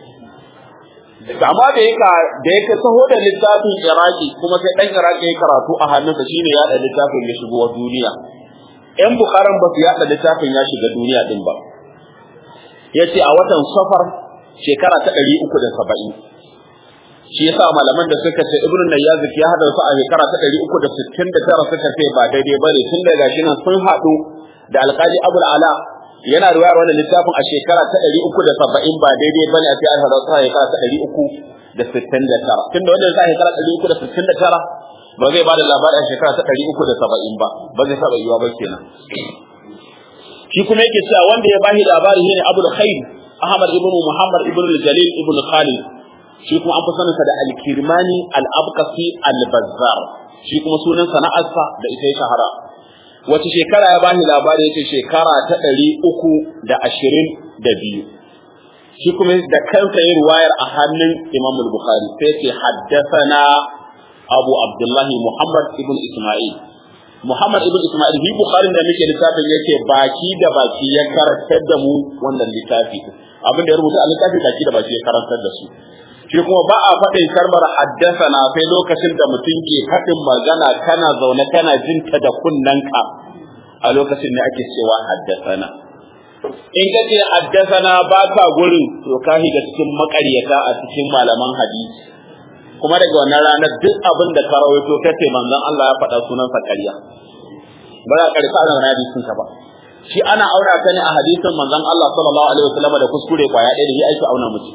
amma da yaka da yake taho da littafin Iraki kuma sai dan Iraki ya karatu a hannunsa shine ya da littafin ya shigo duniya ‘yan Bukharan ba su yaɗa littafin ya shiga duniya ɗin ba. Ya ce a watan safar shekara ta ɗari uku da saba'in. Shi yasa malaman da suka ce Ibn Nayyazik ya haɗa su a shekara ta ɗari uku da sittin da tara suka ce ba daidai ba ne tun daga shi nan sun haɗu da alƙali Abul Ala yana riwayar wannan littafin a shekara ta ɗari uku da saba'in ba daidai ba ne a ce an haɗa su a shekara ta ɗari uku da sittin da tara. Tun da wannan sa shekara ɗari uku da sittin da tara ba zai bada labarin shekara ta ɗari uku da saba'in ba ba zai taɓa yiwa ba kenan shi kuma yake cewa wanda ya bashi labari shine abul khair ahmad ibn muhammad ibn jalil ibn khalid shi kuma an fi saninsa da al-kirmani al-abqasi al-bazzar shi kuma sunan sana'arsa da ita ya shahara wace shekara ya bani labari yace shekara ta ɗari uku da ashirin da biyu shi kuma da kansa yin ruwayar a hannun Imam Bukhari sai ce haddathana Abu Abdullahi Muhammad ibn Isma'il Muhammad ibn Isma'il bi Bukhari da muke littafin yake baki da baki ya karantar da mu wannan littafi abin da ya rubuta a littafi baki da baki ya karantar da su shi kuma ba a faɗin kalmar haddasana sai lokacin da mutum ke faɗin magana kana zaune kana jinta da kunnanka a lokacin ne ake cewa haddasana in ka ce haddasana ba ka gurin to ka shiga cikin makaryata a cikin malaman hadisi kuma daga wannan ranar duk abin da ka rawaito ka ce manzon Allah ya faɗa sunansa ƙarya ba za ka rika ana hadisin ka ba shi ana aura ka ne a hadisin manzon Allah sallallahu alaihi wasallam da kuskure kwaya ɗaya da shi ake auna mutum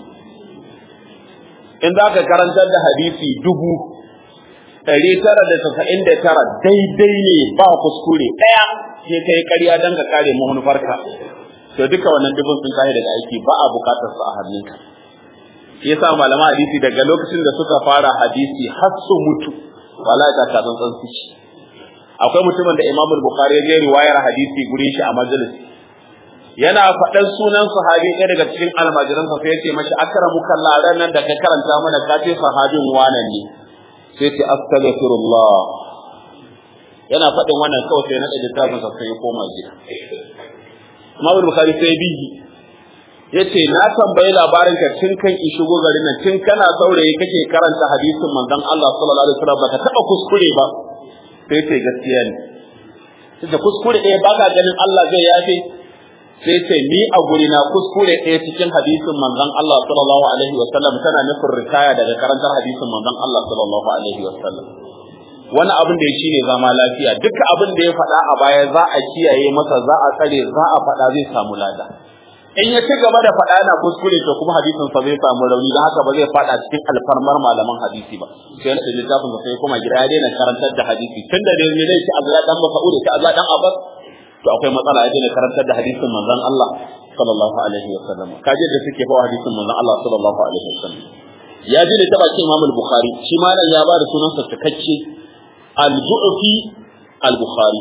in za ka karantar da hadisi dubu ɗari tara da tasa'in da tara daidai ne ba kuskure ɗaya sai ka yi ƙarya don ka kare manufarka to duka wannan dubun sun kare daga aiki ba a buƙatar su a hannunka yasa malama hadisi daga lokacin da suka fara hadisi har su mutu wala ta ka san su akwai mutumin da Imam Bukhari ya je riwayar hadisi gurin shi a majalis yana faɗan sunan sahabi ɗaya daga cikin almajiransa sai ya ce mashi akramuka laran nan da ka karanta mana ka ce sahabin wanan ne sai ce astaghfirullah yana faɗin wannan kawai sai na ɗaga littafin sa sai ya koma gida Imam Bukhari sai bi yace na tambayi labarin ka tun kan in shigo garin nan tun kana saurayi kake karanta hadisin manzon Allah sallallahu alaihi wasallam baka taba kuskure ba sai ce gaskiya ne sai kuskure ɗaya baka ganin Allah zai yafe sai ce ni a guri na kuskure ɗaya cikin hadisin manzon Allah sallallahu alaihi wa sallam tana nufin ritaya daga karantar hadisin manzon Allah sallallahu alaihi wa sallam wani abin da ya shine zama lafiya duka abin da ya faɗa a baya za a kiyaye masa za a tsare za a faɗa zai samu lada in ya ci gaba da faɗa yana kuskure to kuma hadisin sa zai samu rauni don haka ba zai faɗa cikin alfarmar malaman hadisi ba sai na da littafin sa sai kuma gida ya daina karantar da hadisi tunda da ne zai ci Abdullah dan Mas'ud ta Abdullah dan Abbas to akwai matsala ya daina karantar da hadisin manzon Allah sallallahu alaihi wa sallam kaje da suke fa hadisin manzon Allah sallallahu alaihi wa sallam ya ji da taba Imam al-Bukhari shi malam ya ba da sunan sa cikakke al-Ju'fi al-Bukhari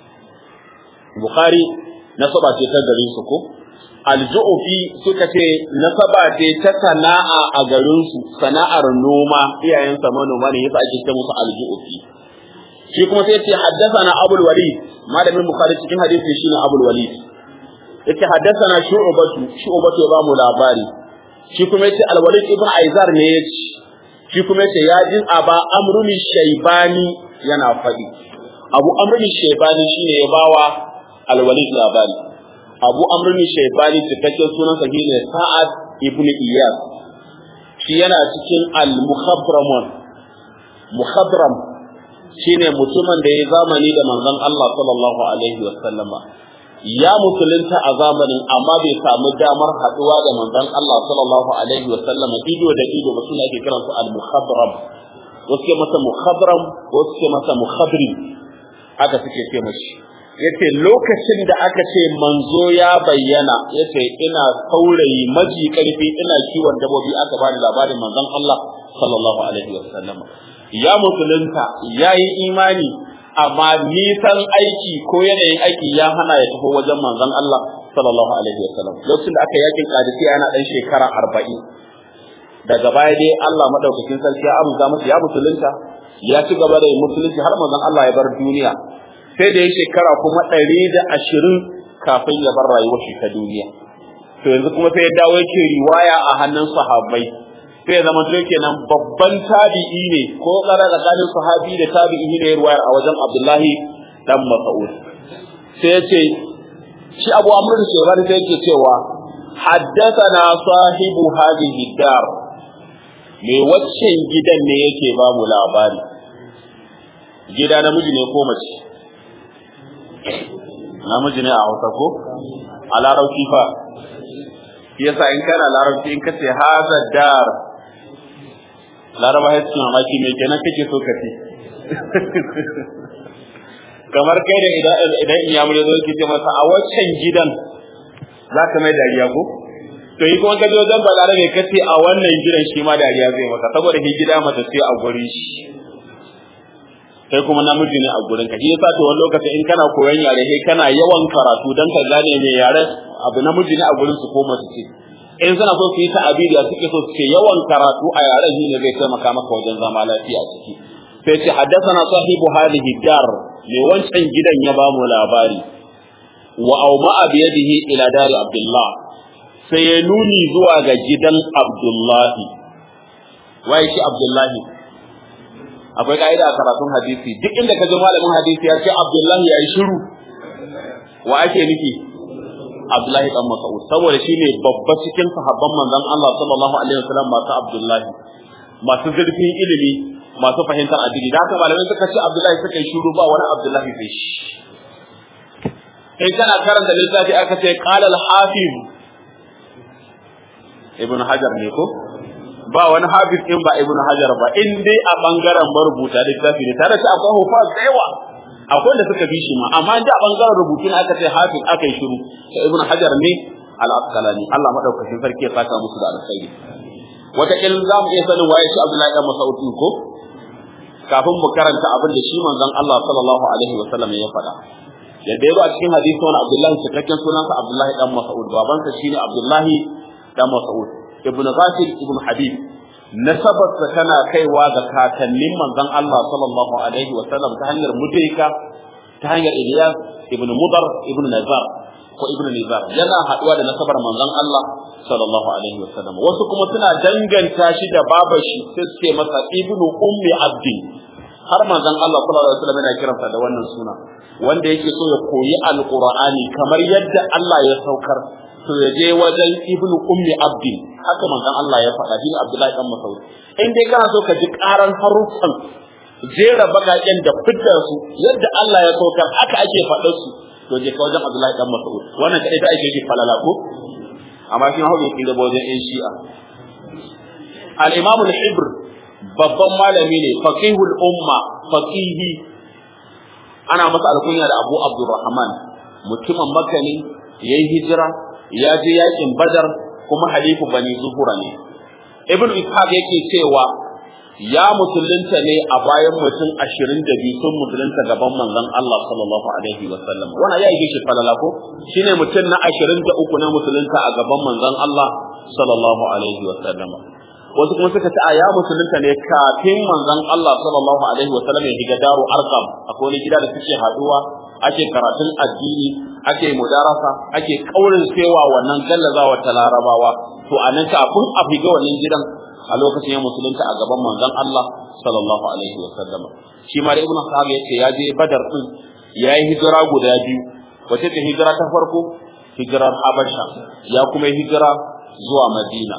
Bukhari nasaba ce ta garin su ko al-Ju'fi suka ce nasaba ce ta sana'a a garin su sana'ar noma iyayensa manoma ne yasa ake ce musu al-Ju'fi shi kuma sai ce haddathana Abul Walid malamin Bukhari cikin hadisi shine Abul Walid yace haddathana Shu'batu Shu'batu ya bamu labari shi kuma yace Al Walid ibn Aizar ne yace shi kuma yace ya jin aba Amrun Shaybani yana fadi Abu Amrun Shaybani shine ya bawa Al Walid labari Abu Amrun Shaybani cikakken sunan sa shine Sa'ad ibn Iyas shi yana cikin Al Mukhabramun Mukhabram shine mutumin da ya zamani da manzon Allah sallallahu alaihi wasallama ya musulunta a zamanin amma bai samu damar haduwa da manzon Allah sallallahu alaihi wasallama ido da ido ba suna ake kiransu al-mukhabram wasu ke masa mukhabram wasu ke masa mukhabri aka suke ce mashi yace lokacin da aka ce manzo ya bayyana yace ina saurayi maji karfi ina kiwon dabobi aka bani labarin manzon Allah sallallahu alaihi wasallama ya musulunta ya yi imani amma nisan aiki ko yanayin aiki ya hana ya tafi wajen manzon Allah sallallahu alaihi wasallam lokacin da aka yakin kadisiya yana dan shekara arba'in daga baya dai Allah madaukakin sarki ya amsa masa ya musulunta ya ci gaba da musulunci har manzon Allah ya bar duniya sai da ya shekara kuma ɗari da ashirin kafin ya bar rayuwar shi ta duniya to yanzu kuma sai ya dawo yake riwaya a hannun sahabbai sai zama to kenan babban tabi'i ne ko tsara tsakanin sahabi da tabi'i ne ruwayar a wajen Abdullahi dan Mas'ud sai ya ce shi Abu Amr da Shaybani sai yake cewa haddathana sahibu hadhihi dar me waccan gidan ne yake ba mu labari gida namiji ne ko mace namiji ne a Hausa ko a larabci fa yasa in kana larabci in kace haza dar laraba ya ce mamaki mai kenan kake so ka ce kamar kai da idan idan in yamu zo ki ce masa a waccan gidan za ka mai dariya ko to to yi kuma kaje wajen balare ne kace a wannan gidan shi ma dariya zai maka saboda shi gida mata sai a guri shi kai kuma namiji ne a gurin ka shi yasa to wani lokaci in kana koyon yare kai kana yawan karatu dan ka gane me yare abu namiji ne a gurin su ko mace ce in suna so su yi ta'abiri suke so su ce yawan karatu a yaren shi ne zai taimaka maka wajen zama lafiya a ciki sai ce haddathana sahibu hadhihi dar me wancan gidan ya ba mu labari wa auma bi yadihi ila dari abdullah sai ya nuni zuwa ga gidan abdullahi wai shi abdullahi akwai ka'ida a karatun hadisi duk inda ka ji malamin hadisi ya ce abdullahi ya yi shiru wa ake nufi abdullahi dan mas'ud saboda shine babba cikin sahabban manzon Allah sallallahu alaihi wasallam masu abdullahi masu zurfin ilimi masu fahimtar addini da haka malamai suka ce abdullahi suka yi shiru ba wani abdullahi sai shi kai kana karanta littafi aka ce qala al-hafiz ibn hajar ne ko ba wani hafiz in ba ibn hajar ba in dai a bangaren marubuta littafi ne tare da akwai hufaz da yawa akwai da suka bi shi ma amma da a bangaren rubutu ne aka ce hafiz aka yi shiru to ibn hajar ne al-asqalani Allah madaukakin sarki ya saka musu da alkhairi wata kilin za mu iya sanin waye shi Abdullahi dan Mas'ud ko kafin mu karanta abin da shi manzon Allah sallallahu alaihi wa sallam ya faɗa yadda ya zo a cikin hadisi wani Abdullahi cikakken sunansa Abdullahi dan Mas'ud babansa shine Abdullahi dan Mas'ud ibn Ghafir ibn Habib nasabarsa tana kaiwa ga kakannin manzon Allah sallallahu alaihi wa sallam ta hanyar mudrika ta hanyar Ilyas ibn Mudar ibn Nazar ko ibn Nizar yana haduwa da nasabar manzon Allah sallallahu alaihi wa sallam wasu kuma suna danganta shi da babashi sai suke masa ibn ummi abdin har manzon Allah sallallahu alaihi wa sallam yana kiransa da wannan suna wanda yake so ya koyi alqur'ani kamar yadda Allah ya saukar to ya je wajen ibnu ummi abdin haka manzon Allah ya faɗa shi Abdullahi dan Mas'ud in dai kana so ka ji karan haruffan jera bagaken da fitar su yadda Allah ya saukar haka ake faɗar su to je ka wajen Abdullahi dan Mas'ud wannan kai da ake shi falala ko amma shi hawo yake da wajen ɗan Shi'a al-Imam al-Hibr babban malami ne faqihul umma faqihi ana masa alkunya da Abu Abdurrahman mutumin Makka ne yayi hijira ya je yakin Badar kuma halifu bani Zuhura ne Ibn Ishaq yake cewa ya musulunta ne a bayan mutum ashirin da biyu sun musulunta gaban manzon Allah sallallahu alaihi wa sallam wannan ya yi shi falala ko shine mutum na ashirin da uku na musulunta a gaban manzon Allah sallallahu alaihi wa sallam wasu kuma suka ce a ya musulunta ne kafin manzon Allah sallallahu alaihi wa sallam ya shiga daru arqam akwai wani gida da suke haduwa ake karatun addini ake mudarasa ake kaurin sewa wannan gallazawa ta larabawa to anan kafin a figa wannan gidan a lokacin ya musulunta a gaban manzon Allah sallallahu alaihi wa sallam shi ma da ibnu sahab yace ya je badar din yayi hijira guda biyu wace ce hijira ta farko hijirar habasha ya kuma hijira zuwa madina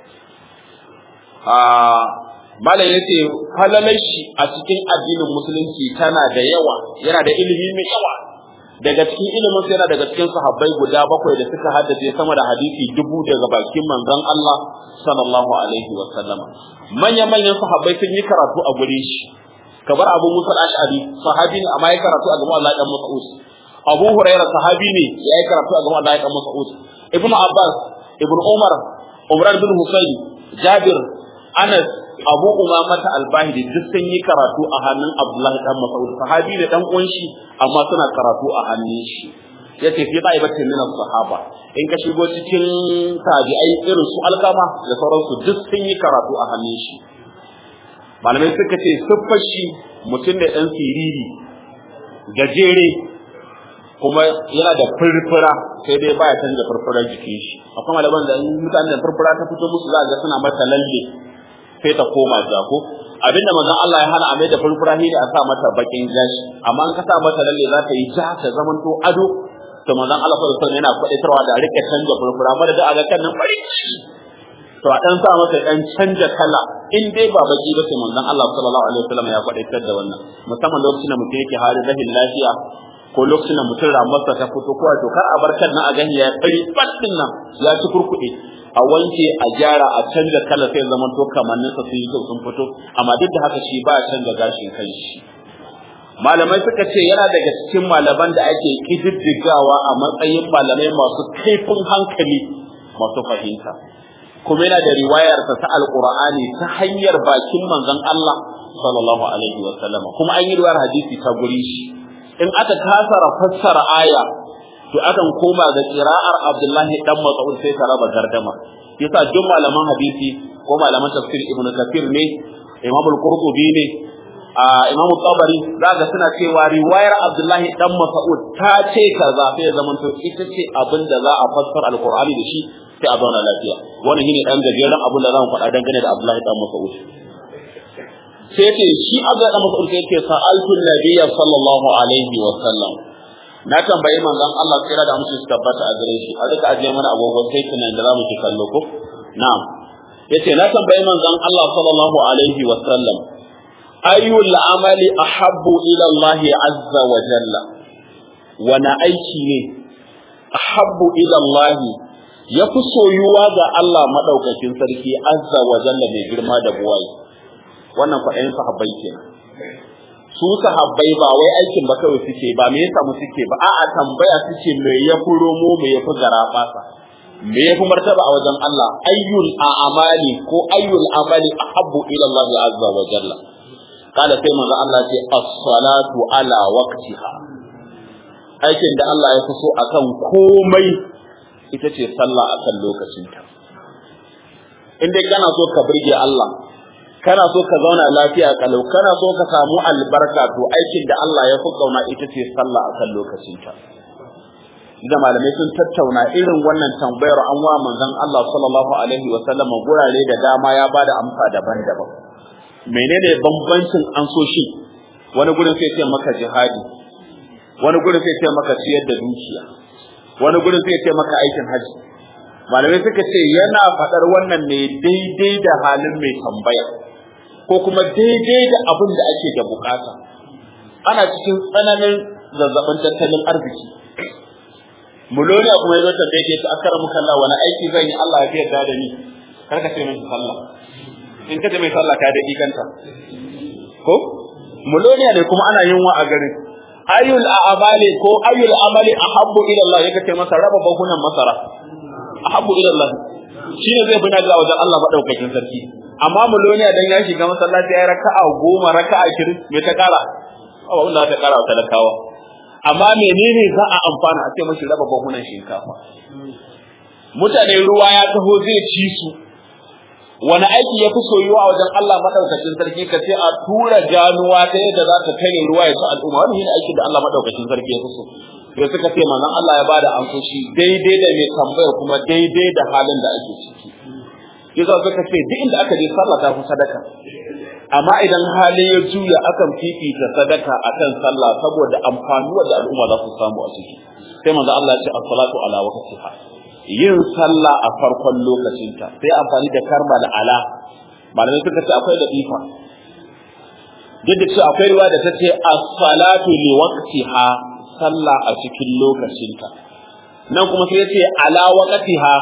a malam yace falalar shi a cikin addinin musulunci tana da yawa yana da ilimi mai yawa daga cikin ilimin sai yana daga cikin sahabbai guda bakwai da suka haddace sama da hadisi dubu daga bakin manzon Allah sallallahu alaihi wa sallama manyan manyan sahabbai sun yi karatu a gure shi kamar Abu Musa al-Ash'ari sahabi ne amma ya karatu a gaban Allah dan Mas'ud Abu Hurairah sahabi ne ya yi karatu a gaban Allah dan Mas'ud Ibn Abbas Ibn Umar Umran bin Husayn Jabir Anas Abu Umama ta Al-Bahili duk sun yi karatu a hannun Abdullahi dan Mas'ud sahabi ne dan uwan shi amma suna karatu a hannun shi yace fi qaibatin min sahaba in ka shigo cikin tabi'ai irin su alkama da sauransu duk sun yi karatu a hannun shi malamai suka ce siffar shi mutum da dan siriri gajere kuma yana da furfura sai dai baya canza furfurar jikin shi akwai malaman da mutanen da furfura ta fito musu za ga suna mata lalle sai ta koma jako abinda manzon Allah ya hana a mai da furfura ne a sa mata bakin gashi amma an ka sa mata lalle za ta yi ja ta zamanto ado to manzon Allah sallallahu alaihi wasallam yana kwaitarwa da rike canja furfura amma da aga kan nan bari to a dan sa mata dan canja kala in dai ba baki ba sai manzon Allah sallallahu alaihi wasallam ya kwaitar da wannan musamman lokacin da mutum yake halin rahin lafiya ko lokacin da mutum ramarsa ta fito ko to kar a bar kan nan a gani ya fari fatin nan ya ci kurkuɗe a wanke a gyara a canza kala sai zaman to kamannin sa sun yi kyau sun fito amma duk da haka shi ba a canza gashin kai shi malamai suka ce yana daga cikin malaman da ake kididdigawa a matsayin malamai masu kaifin hankali masu fahimta kuma yana da riwayarsa ta alqur'ani ta hanyar bakin manzon Allah sallallahu alaihi wa sallama kuma an yi riwayar hadisi ta guri shi in aka kasara fassara aya to akan koma ga qira'ar Abdullahi dan Mas'ud sai ta raba gardama yasa duk malaman hadisi ko malaman tafsir Ibn Kathir ne Imam al-Qurtubi ne Imam Tabari zaka suna cewa riwayar Abdullahi dan Mas'ud ta ce kaza sai zaman to ita ce abin da za a fassara al-Qur'ani da shi sai a zauna lafiya wannan shine dan gajeren abin da zamu faɗa dangane da Abdullahi dan Mas'ud sai ce shi Abdullahi dan Mas'ud sai ce sa'altu nabiyya sallallahu alaihi wa sallam na tambayi manzon Allah tsira da musu su tabbata a gare shi a duka ajiye mana agogon sai tunan da zamu ci kallo ko na'am yace na tambayi manzon Allah sallallahu alaihi wa sallam ayyul amali ahabbu ila Allah azza wa jalla wana aiki ne ahabbu ila Allah ya fi soyuwa ga Allah madaukakin sarki azza wa jalla mai girma da buwayi wannan kwaɗayin sahabbai kenan su sahabbai ba wai aikin ba kawai suke ba me yasa mu suke ba a'a tambaya suke me ya fi romo me ya fi garabasa me ya fi martaba a wajen Allah ayyul a'mali ko ayyul amali ahabbu ila Allah azza wa jalla kada sai manzo Allah ce as-salatu ala waqtiha aikin da Allah ya fi so akan komai ita ce sallah akan lokacinta in dai kana so ka burge Allah kana so ka zauna lafiya kalau kana so ka samu albarka to aikin da Allah ya fi kauna ita ce sallah akan lokacinta da malamai sun tattauna irin wannan tambayar an wa manzon Allah sallallahu alaihi wa sallam gurare da dama ya bada amsa daban-daban menene bambancin ansoshin wani gurin sai ce maka jihadi wani gurin sai ce maka ciyar da dukiya wani gurin sai ce maka aikin haji malamai suka ce yana faɗar wannan ne daidai da halin mai tambaya ko kuma daidai da abin da ake da bukata ana cikin tsananin zazzabin tattalin arziki muloniya kuma yazo ta daidai ta akara muka Allah wani aiki zan yi Allah ya yarda da ni kar ka ce min sallah in ka ce mai sallah ka daɗi kanta ko muloniya ne kuma ana yunwa a garin ayyul a'mali ko ayyul amali ahabbu ila Allah yake ce masa raba bahunan masara ahabbu ila Allah shine zai fi naga wajen Allah madaukakin sarki amma muloniya dan ya shiga masallaci ya raka'a goma raka'a kirin me ta kara awa wanda ta kara wa talakawa amma menene za a amfana a ce mashi raba bahunan shinkafa mutane ruwa ya taho zai ci su wani aiki ya fi soyuwa a wajen Allah madaukakin sarki ka ce a tura ganuwa ta yadda za ta tare ruwa ya ci al'umma wani shine aikin da Allah madaukakin sarki ya fi so sai suka ce manzon Allah ya bada amsoshi daidai da mai tambaya kuma daidai da halin da ake ciki yasa suka ce duk inda aka je sallah ta fi sadaka amma idan hali ya juya akan fifita sadaka akan sallah saboda amfanuwa da al'umma za su samu a ciki sai manzo Allah ya ce as-salatu ala waqtiha yin sallah a farkon lokacinta sai amfani da karma da ala malamai suka ce akwai da ifa duk da cewa akwai riwaya da ta ce as-salatu li waqtiha sallah a cikin lokacinta nan kuma sai ya ce ala waqtiha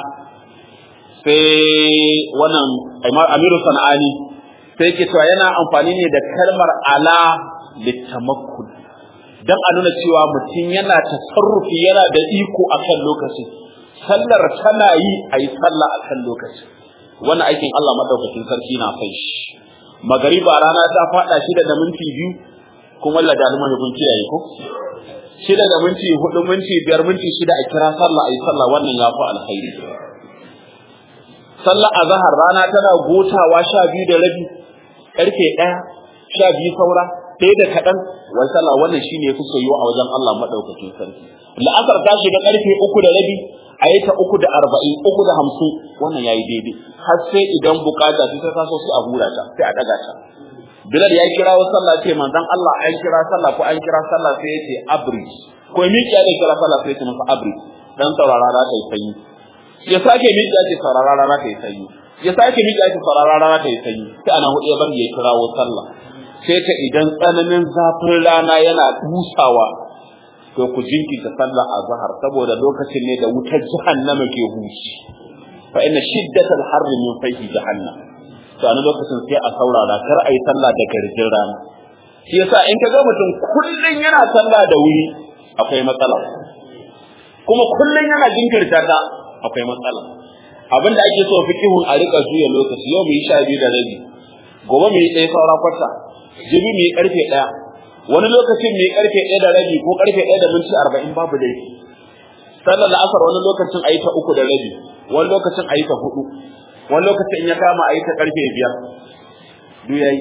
sai wannan amiru sana'ani sai ke cewa yana amfani ne da kalmar ala littamakkun dan a nuna cewa mutum yana tasarrufi yana da iko akan lokacin sallar tana yi a yi sallah akan lokacin wannan aikin Allah madaukakin sarki na kai shi magariba rana ta fada shida da minti biyu kuma Allah da almani kun kiyaye ko shida da minti hudu minti biyar minti shida a kira sallah a yi sallah wannan ya fi alkhairi sallar azhar rana tana gotawa sha biyu da rabi karfe ɗaya sha biyu saura ɗaya da kaɗan wai sallah wannan shine yafi soyuwa a wajen Allah madaukakin sarki la'asar ta shiga karfe uku da rabi a yi ta uku da arba'in uku da hamsin wannan yayi daidai har sai idan bukata sai ta so sai a hura ta sai a ɗaga ta Bilal ya kira wa sallah ce manzon Allah an kira sallah ko an kira sallah sai ya ce abri ko miki ya kira sallah sai ya ce masa abri dan saurara za ta yi sanyi ya sake miki ya ce saurara za ta yi sanyi ya sake miƙa shi farara rana ta yi sanyi sai ana hudu ya bari ya kirawo sallah sai ta idan tsananin zafin rana yana dusawa to ku jinkirta sallah a zahar saboda lokacin ne da wutar jahannama ke huci fa inna shiddatal harri min fayhi jahannam to a lokacin sai a saurara kar a yi sallah da garjin rana shi yasa in ka ga mutum kullun yana sallah da wuri akwai matsala kuma kullun yana jinkirta ta akwai matsala abinda ake so fikihun a rika juya lokaci yau mu yi sha biyu da rabi gobe mu yi ɗaya saura kwata jibi mu yi karfe ɗaya wani lokacin mu yi karfe ɗaya da rabi ko karfe ɗaya da minti arba'in babu laifi sallar la'asar wani lokacin a yi ta uku da rabi wani lokacin a yi ta hudu wani lokacin in ya kama a yi ta karfe biyar duk yayi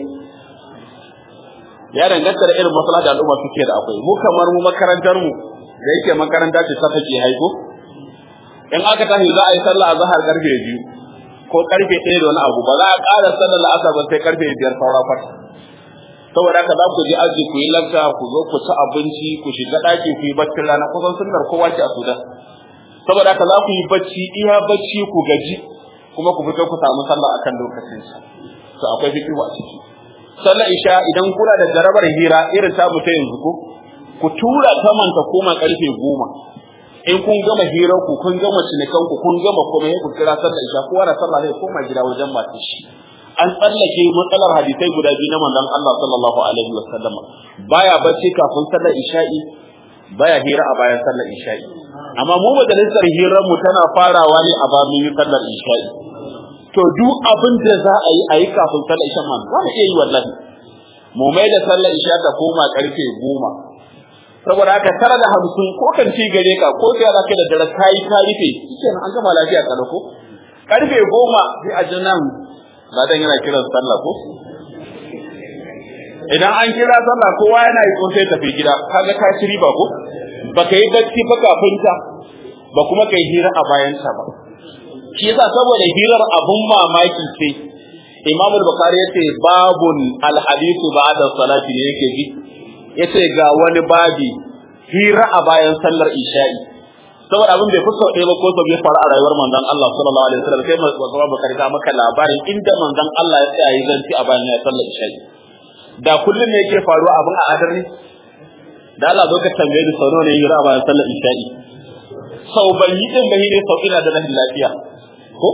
ya danganta da irin masala da al'umma suke da akwai mu kamar mu makarantar mu da yake makaranta ce ta take haiko in aka tashi za a yi sallah a zahar karfe biyu ko karfe ɗaya da wani abu ba za a ƙara sallar la'asar ba sai karfe biyar saura kwata saboda haka za ku je aji ku yi lanta ku zo ku ci abinci ku shiga ɗaki ku yi baccin rana kusan sunnar kowa ce a sudan saboda haka za ku yi bacci iya bacci ku gaji kuma ku fito ku samu sallah akan lokacin sa to akwai fikihu a ciki sallar isha idan kuna da jarabar hira irin ta ta yanzu ko ku tura ta manta koma karfe goma in kun gama hirar ku kun gama cinikan ku kun gama komai ku kira sallar isha kowa da sallah zai koma gida wajen masu shi an tsallake matsalar hadisai guda biyu na manzon Allah sallallahu alaihi wasallam baya bacci kafin sallar isha'i baya hira a bayan sallar isha'i amma mu majalisar hirar mu tana farawa ne a bayan sallar isha'i to duk abin da za a yi a yi kafin sallar isha man za mu iya yi wallahi mu mai da sallar isha ta koma karfe goma saboda haka tara da hamsin ko kan ci gare ka ko sai za ka da dare kayi ka rufe shikenan an gama lafiya kada ko karfe goma sai a ji nan ladan yana kiran sallah ko idan an kira sallah kowa yana yi ko sai tafi gida kaga ka ci riba ko baka yi bacci ba kafin ta ba kuma kai hira a bayan ta ba shi yasa saboda hirar abun mamaki ce Imam al-Bukhari yace babun al-hadithu ba'da salati ne yake ji yace ga wani babi hira a bayan sallar isha'i saboda abin bai fuska ɗaya ba ko sau ya faru a rayuwar manzon Allah sallallahu alaihi wasallam sai manzon Bukhari ta maka labarin inda manzon Allah ya tsaya yi zanci a bayan sallar isha'i da kullum ne yake faruwa abin a adar ne da Allah zo ka tambaye ni sau nawa ne hira a bayan sallar isha'i sau ban yi din bai ne sau ina da rahin lafiya ko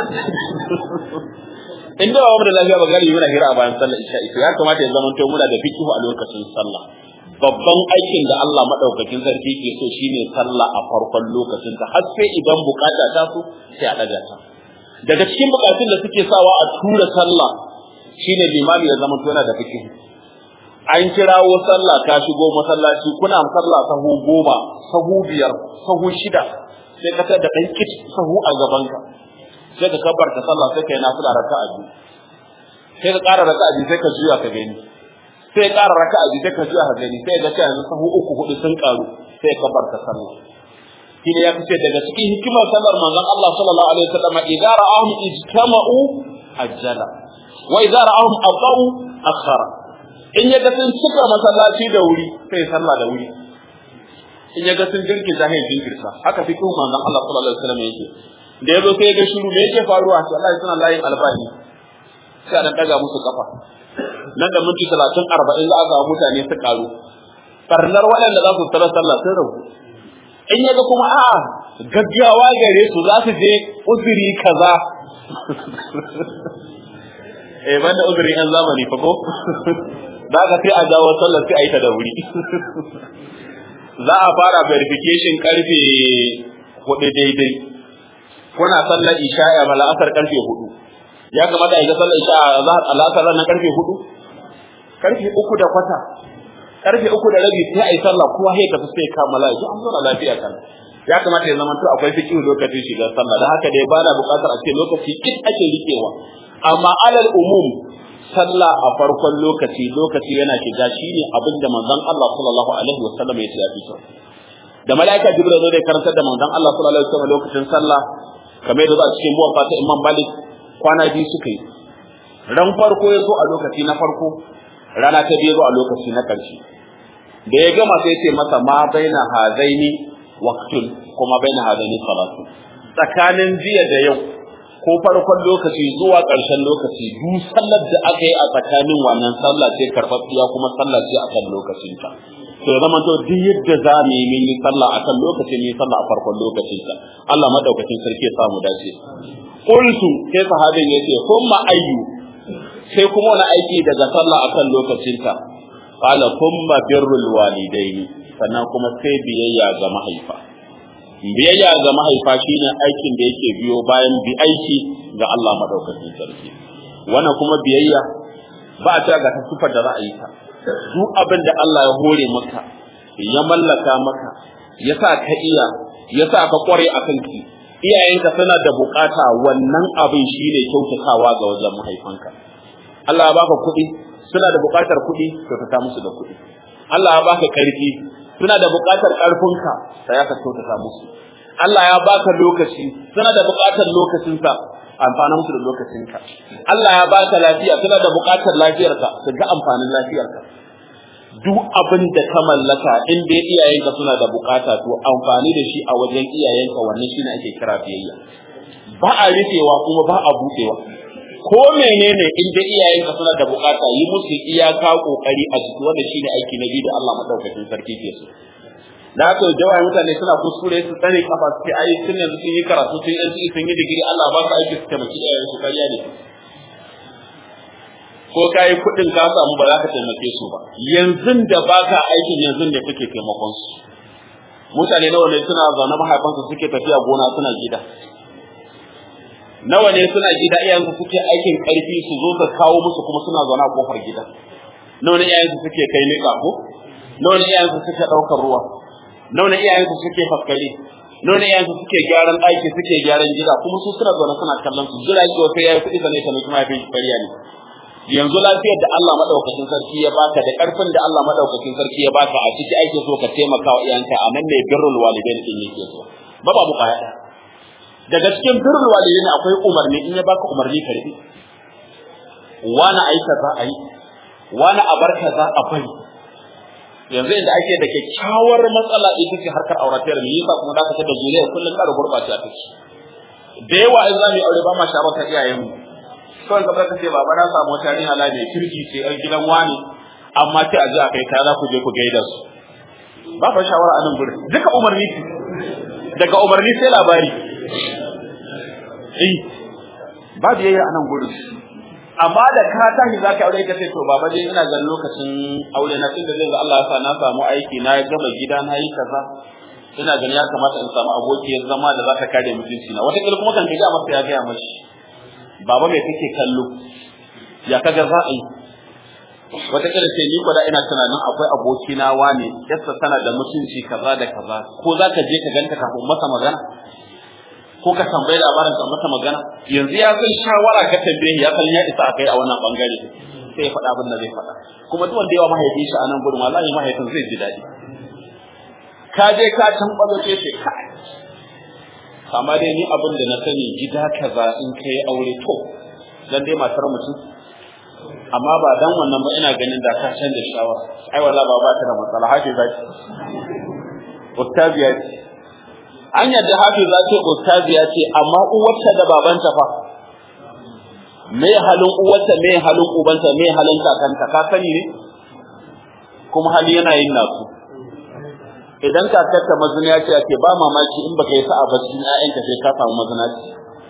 in da babu da lafiya ba gari muna hira a bayan sallar isha to ya kamata ya zama to muna da fikihu a lokacin sallah babban aikin da Allah madaukakin sarki ke so shine sallah a farkon lokacin ta har sai idan bukata ta so sai a daga ta daga cikin bukatun da suke sawa a tura sallah shine limami ya zama to yana da fikihu an kirawo sallah ka shigo masallaci kuna sallah sahu goma sahu biyar sahu shida sai ka tada dan kit sahu a gabanka sai ka kabbarta sallah sai ka yi nafila raka'a biyu sai ka ƙara raka'a biyu sai ka juya ka gani sai ka ƙara raka'a biyu sai ka juya ka gani sai ga yanzu sahu uku hudu sun ƙaru sai ka kabbarta sallah shi ne ya fice daga cikin hikimar sallar manzon Allah sallallahu alaihi wasallam idza ra'ahum ijtama'u ajjala wa idza ra'ahum abau akhara in ya ga sun cika masallaci da wuri sai sallah da wuri in ya ga sun jirkin zahiri jinkirta haka fi kuma manzon Allah sallallahu alaihi wasallam yake da yazo sai ya ga shiru me yake faruwa to Allah suna layin albahi sai dan daga musu kafa nan da minti 30 40 za a ga mutane su karu farnar waɗanda za su tsara sallah sun rabu in ya ga kuma a'a gaggawa gare su za su je uzuri kaza eh banda uzuri an zamani fa ko da ka sai a jawo sallar sai a yi ta da wuri za a fara verification karfe hudu daidai kuna sallar isha'i a mala'asar karfe hudu ya kamata a yi sallar isha'i a zahar al'asar ranar karfe hudu karfe uku da kwata karfe uku da rabi sai a yi sallah kowa sai tafi sai kammala ya an zauna lafiya kan ya kamata ya zama to akwai fikihu lokacin shiga sallah da haka dai bana buƙatar a ce lokaci kit ake rikewa amma alal umum sallah a farkon lokaci lokaci yana shiga shine abin da manzon Allah sallallahu alaihi wasallam ya ce ya fito da malaika jibril zo da karantar da manzon Allah sallallahu alaihi wasallam lokacin sallah kamar yadda a cikin muwaffa ta Imam Malik kwana biyu suka yi ran farko ya zo a lokaci na farko rana ta biyu zo a lokaci na ƙarshe da ya gama sai ce masa ma baina hazaini waqtun kuma baina hazaini salatu tsakanin jiya da yau ko farkon lokaci zuwa ƙarshen lokaci duk sallar da aka yi a tsakanin wannan sallah ce karɓaɓɓiya kuma sallah ce akan lokacinta to ya zama to duk yadda za mu yi mun yi sallah akan lokaci ne sallah a farkon lokacinta Allah madaukakin sarki ya samu dace qultu sai sahabin yace kuma ayyu sai kuma wani aiki daga sallah akan lokacinta qala kuma birrul walidaini sannan kuma sai biyayya ga mahaifa biyayya ga mahaifa shine aikin da yake biyo bayan bi aiki ga Allah madaukakin sarki wannan kuma biyayya ba a ga ta sufar da za a yi ta duk abin da Allah ya hore maka ya mallaka maka ya sa ka iya ya sa ka kware a kanki iyayenka suna da bukata wannan abin shine kyautatawa ga wajen mahaifanka Allah ya baka kuɗi suna da bukatar kuɗi kyautata musu da kuɗi Allah ya baka karfi suna da bukatar karfinka sai ya ka kyautata musu Allah ya baka lokaci suna da bukatar lokacinsa amfana musu da lokacinka Allah ya baka lafiya suna da bukatar lafiyarka su ga amfanin lafiyarka duk abin da ka mallaka in dai iyayenka suna da bukata to amfani da shi a wajen iyayenka wannan shine ake kira biyayya ba a rufewa kuma ba a buɗewa ko menene in dai iyayenka suna da bukata yi musu iyaka kokari a ciki wanda shine aiki na biyu da Allah madaukakin sarki ke so da haka jawai mutane suna kuskure su tsare kafa su ce ai sun yanzu sun yi karatu sun yi sun yi digiri Allah ba su aiki su taimaki iyayen su kariya ne ko ka yi kuɗin ka samu ba za ka taimake su ba yanzu da baka aikin yanzu ne kake taimakon su mutane nawa ne suna zaune mahaifansu suke tafiya gona suna gida nawa ne suna gida iyayensu suke aikin karfi su zo su kawo musu kuma suna zaune a kofar gida nawa ne iyayensu suke kai niƙa ko nawa ne iyayensu suke ɗaukar ruwa nawa ne iyayensu suke faskare nawa ne iyayensu suke gyaran ɗaki suke gyaran gida kuma su suna zaune suna kallon su jira ki wata yayi kuɗi sanai ta mutum mahaifin shi fariya ne yanzu lafiyar da Allah madaukakin sarki ya baka da karfin da Allah madaukakin sarki ya baka a ciki ake so ka taimaka wa iyanka a nan ne birrul walidain din yake so ba babu kwaya daga cikin birrul walidain akwai umarni in ya baka umarni ka rubi wani aika za a yi wani a bar za a bari yanzu inda ake da kyakkyawar matsala ita ce harkar auratayar mu yasa kuma da ka da zuriya kullun ƙara gurɓace a take da yawa in za mu yi aure ba ma shawartar iyayenmu kawai ka ka ce baba na samu wata yarinya la mai kirki ce yar gidan wani amma sai a ji a kai ta za ku je ku gaida su ba fa shawara a nan gurin duka umarni ce daga umarni sai labari eh ba biyayya a nan gurin amma da ka tashi za ka aure ka ce to baba dai ina ganin lokacin aure na tunda zai ga Allah ya sa na samu aiki na gama gida na yi kaza ina ganin ya kamata in samu abokiyar zama da za ta kare mutunci na wata kuma kan ga masa ya gaya mashi baba mai kake kallo ya kaga za a yi wata kila ce ni kwada ina tunanin akwai aboki na wane yassa tana da mutunci kaza da kaza ko za ka je ka ganta kafin masa magana ko ka tambayi labarin ka masa magana yanzu ya san shawara ka tambaye ya san ya isa akai a wannan bangare sai ya faɗa abin da zai faɗa kuma duk wanda yawa mahaifin shi a nan gurin wallahi mahaifin zai ji daɗi ka je ka tambazo ce ce kai amma dai ni abin da na sani gida kaza in kai aure to dan dai matar mutum amma ba dan wannan ba ina ganin da ka canza shawara ai wallahi ba ba ta da matsala hafi zaki ustaziya ce an yadda hafi za ce ustaziya ce amma uwarta da babanta fa me halin uwarta me halin ubanta me halin kakanta ka sani ne kuma hali yana yin nasu idan kakarta mazina ce ake ba mamaki in baka yi sa'a ba cikin ƴaƴanka sai ka samu mazina ce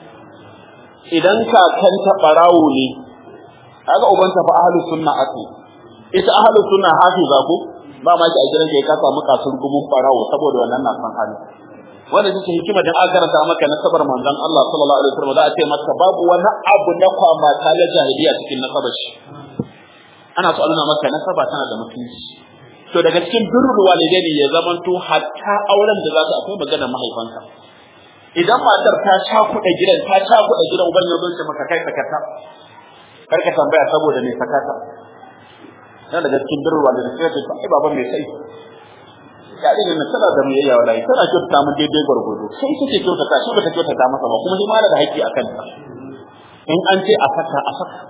idan kakanta barawo ne kaga ubanta fa ahlus sunna ake ita ahlus sunna hafiza ko ba ma ki a gidan ka samu kasur gumun barawo saboda wannan na san hali wanda take hikima dan aka karanta maka nasabar manzon Allah sallallahu alaihi wasallam za a ce maka babu wani abu na kwama ta la jahiliya cikin nasabar shi ana so a nuna maka nasaba tana da mutunci to daga cikin birrul walidaini ya zamanto hatta auren da za su akwai magana mahaifanka idan matar ta cakuɗa gidan ta cakuɗa gidan uban ya zo maka kai sakata kar ka tambaya saboda me sakata yana daga cikin birrul walidaini sai ka ce ai baban me sai ya ne na tana da miyayya wallahi tana kyautata mu daidai gwargwado sai take kyautata shi bata kyautata masa ba kuma shi ma da haƙƙi akan ta in an ce a saka a saka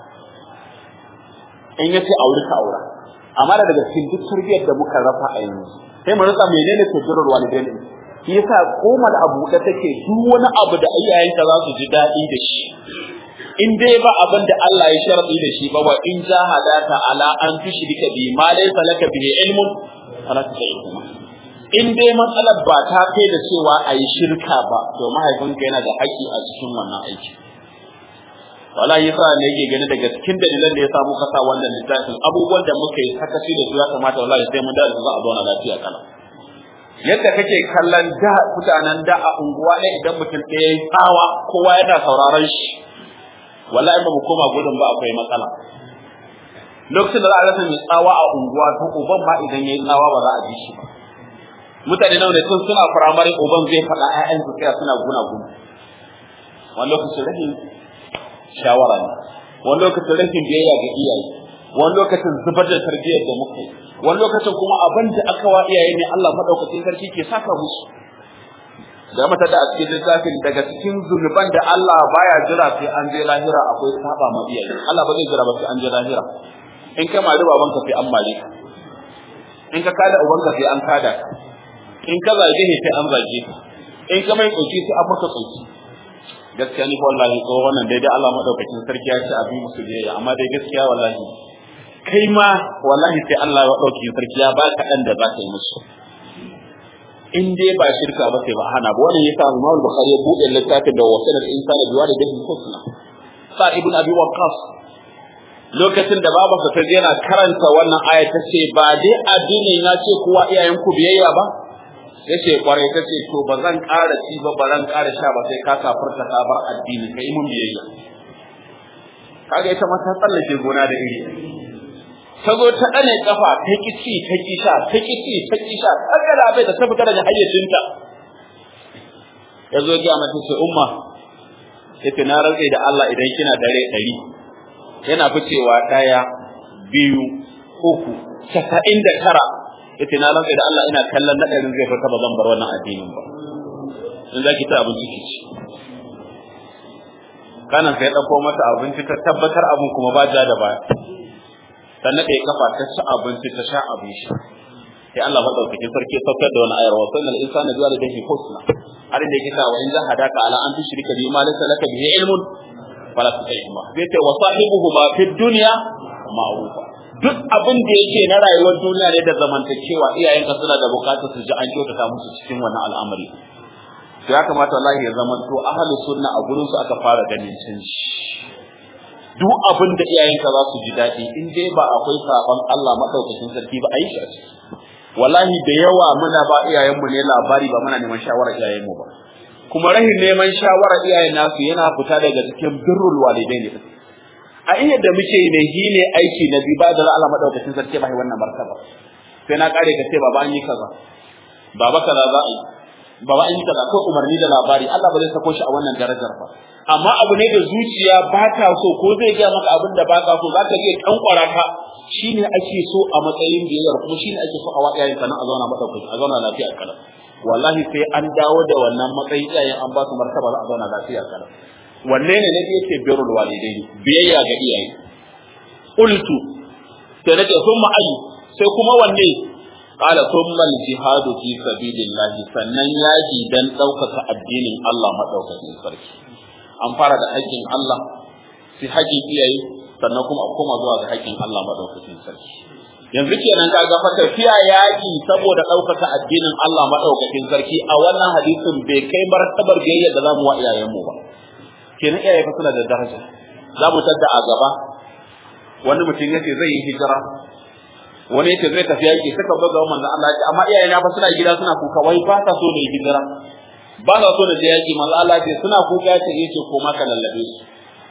in yace aure ka aura amma da daga cikin duk tarbiyyar da muka rafa a yanzu sai mu rasa menene tafsirul walidain shi yasa komar abu da take duk wani abu da iyayenka za su ji daɗi da shi in dai ba abin da Allah ya sharadi da shi ba wa in jahadaka ala an tushrika bi ma laysa laka bihi ilmun fala tushriku in dai matsalar ba ta kai da cewa a yi shirka ba to mahaifinka yana da haƙƙi a cikin wannan aiki wallahi yasa ne yake gani daga cikin dalilan da ya samu kasa wannan littafin abubuwan da muka yi sakaci da su ya kamata wallahi sai mun dace za a zauna lafiya kala yadda kake kallon da mutanen da a unguwa ɗaya idan mutum ɗaya ya tsawa kowa yana sauraron shi wallahi ba mu koma gudun ba akwai matsala lokacin da za a rasa mai tsawa a unguwa to uban ma idan ya yi tsawa ba za a ji shi ba mutane nawa ne tun suna firamare uban zai faɗa ƴaƴan su tsaya suna guna guna wani lokacin rashin shawara ne wani lokacin rashin biyayya ga iyaye wani lokacin zubar da tarbiyyar da muka yi wani lokacin kuma abin da aka wa iyaye ne Allah madaukakin sarki ke saka musu da mata da a cikin littafin daga cikin zunuban da Allah baya jira sai an je lahira akwai saba ma iyaye Allah ba zai jira ba sai an je lahira in ka mari babanka sai an mare ka in ka kada ubanka sai an kada ka in ka zage ne sai an zage ka in ka mai tsoki sai an maka tsoki gaskiya ni wallahi ko wannan daidai Allah madaukakin sarki ya ce abi musu biyayya amma dai gaskiya wallahi kai ma wallahi sai Allah ya dauki sarki ya baka dan da zaka yi musu in dai ba shirka ba sai ba hana ba wannan yasa Imam Bukhari ya bude littafin da wasanar insani biwa da dahin husna sa ibn abi waqqas lokacin da babansa ta yana karanta wannan aya ta ce ba dai addini na ce kowa iyayenku biyayya ba yace kwarai ta ce to ba zan ƙara ci ba ba zan ƙara sha ba sai ka kafirta ka bar addini kai mun biyayya kaga ita ma ta tsallake gona da iri ta zo ta ɗane kafa ta ki ci ta ki sha ta ki ci ta ki sha ta ga bai da ta fita daga hayyacinta ya zo ga mata ce umma yace na rantse da Allah idan kina dare ɗari yana ficewa ɗaya biyu uku casa'in da tara yace na rantsa da Allah ina kallon nadarin zai fita ba zan bar wannan addinin ba in zaki ta abinci ki ci kanan sai dauko mata abinci ta tabbatar abun kuma ba ja da baya ta nade kafa ta ci abinci ta sha abin sha sai Allah madaukakin sarki ya saukar da wani ayar wa sallal insana biwa da dahi husna har da yake wa in zahadaka ala an tushrika bi ma laysa laka bihi ilmun fala tuṭihuma zai ce wa sahibuhuma fid dunya ma'rufa duk abin da yake na rayuwar duniya ne da zamantakewa iyayenka suna da bukatar su ji an kyautata musu cikin wannan al'amari to ya kamata wallahi ya zama to ahli sunna a gurin su aka fara ganin canji duk abin da iyayenka za su ji daɗi in dai ba akwai sabon Allah madaukakin sarki ba a yi shi a ciki wallahi da yawa muna ba iyayenmu ne labari ba muna neman shawarar iyayenmu ba kuma rahin neman shawarar iyayen nasu yana fita daga cikin birrul walidai ne a iya da muke yi ne shi ne aiki na biyu ba da Allah madaukakin sarki ba wannan martaba sai na kare ka ce baba an yi kaza baba kaza za a yi baba an yi kaza ko umarni da labari Allah ba zai sako shi a wannan darajar ba amma abu ne da zuciya ba ta so ko zai gaya maka abin da ba ka so za ka iya tankwara ka shine ake so a matsayin biyayyar kuma shine ake so a wa iyayen sana a zauna madaukaki a zauna lafiya kala wallahi sai an dawo da wannan matsayin iyayen an ba su martaba za a zauna lafiya kala wanne ne na yake birrul walidaini biyayya ga iyaye qultu sai nace thumma ayi sai kuma wanne qala thumma al jihadu fi sabilillah sannan yaji dan daukaka addinin Allah madaukakin sarki an fara da haƙƙin Allah sai haƙƙin iyaye sannan kuma a koma zuwa ga haƙƙin Allah madaukakin sarki yanzu kenan kaga fa tafiya yaƙi saboda ɗaukaka addinin Allah madaukakin sarki a wannan hadisin bai kai martabar biyayya da zamu wa iyayenmu ba kenan iyaye fa suna da daraja za mu tadda a gaba wani mutum yace zai yi hijira wani yace zai tafi yaki suka buga manzon Allah ya amma iyaye na fa suna gida suna kuka wai ba ta so ne hijira ba ta so da je yaki manzon Allah ya suna kuka yace yace ko ma ka lallabe su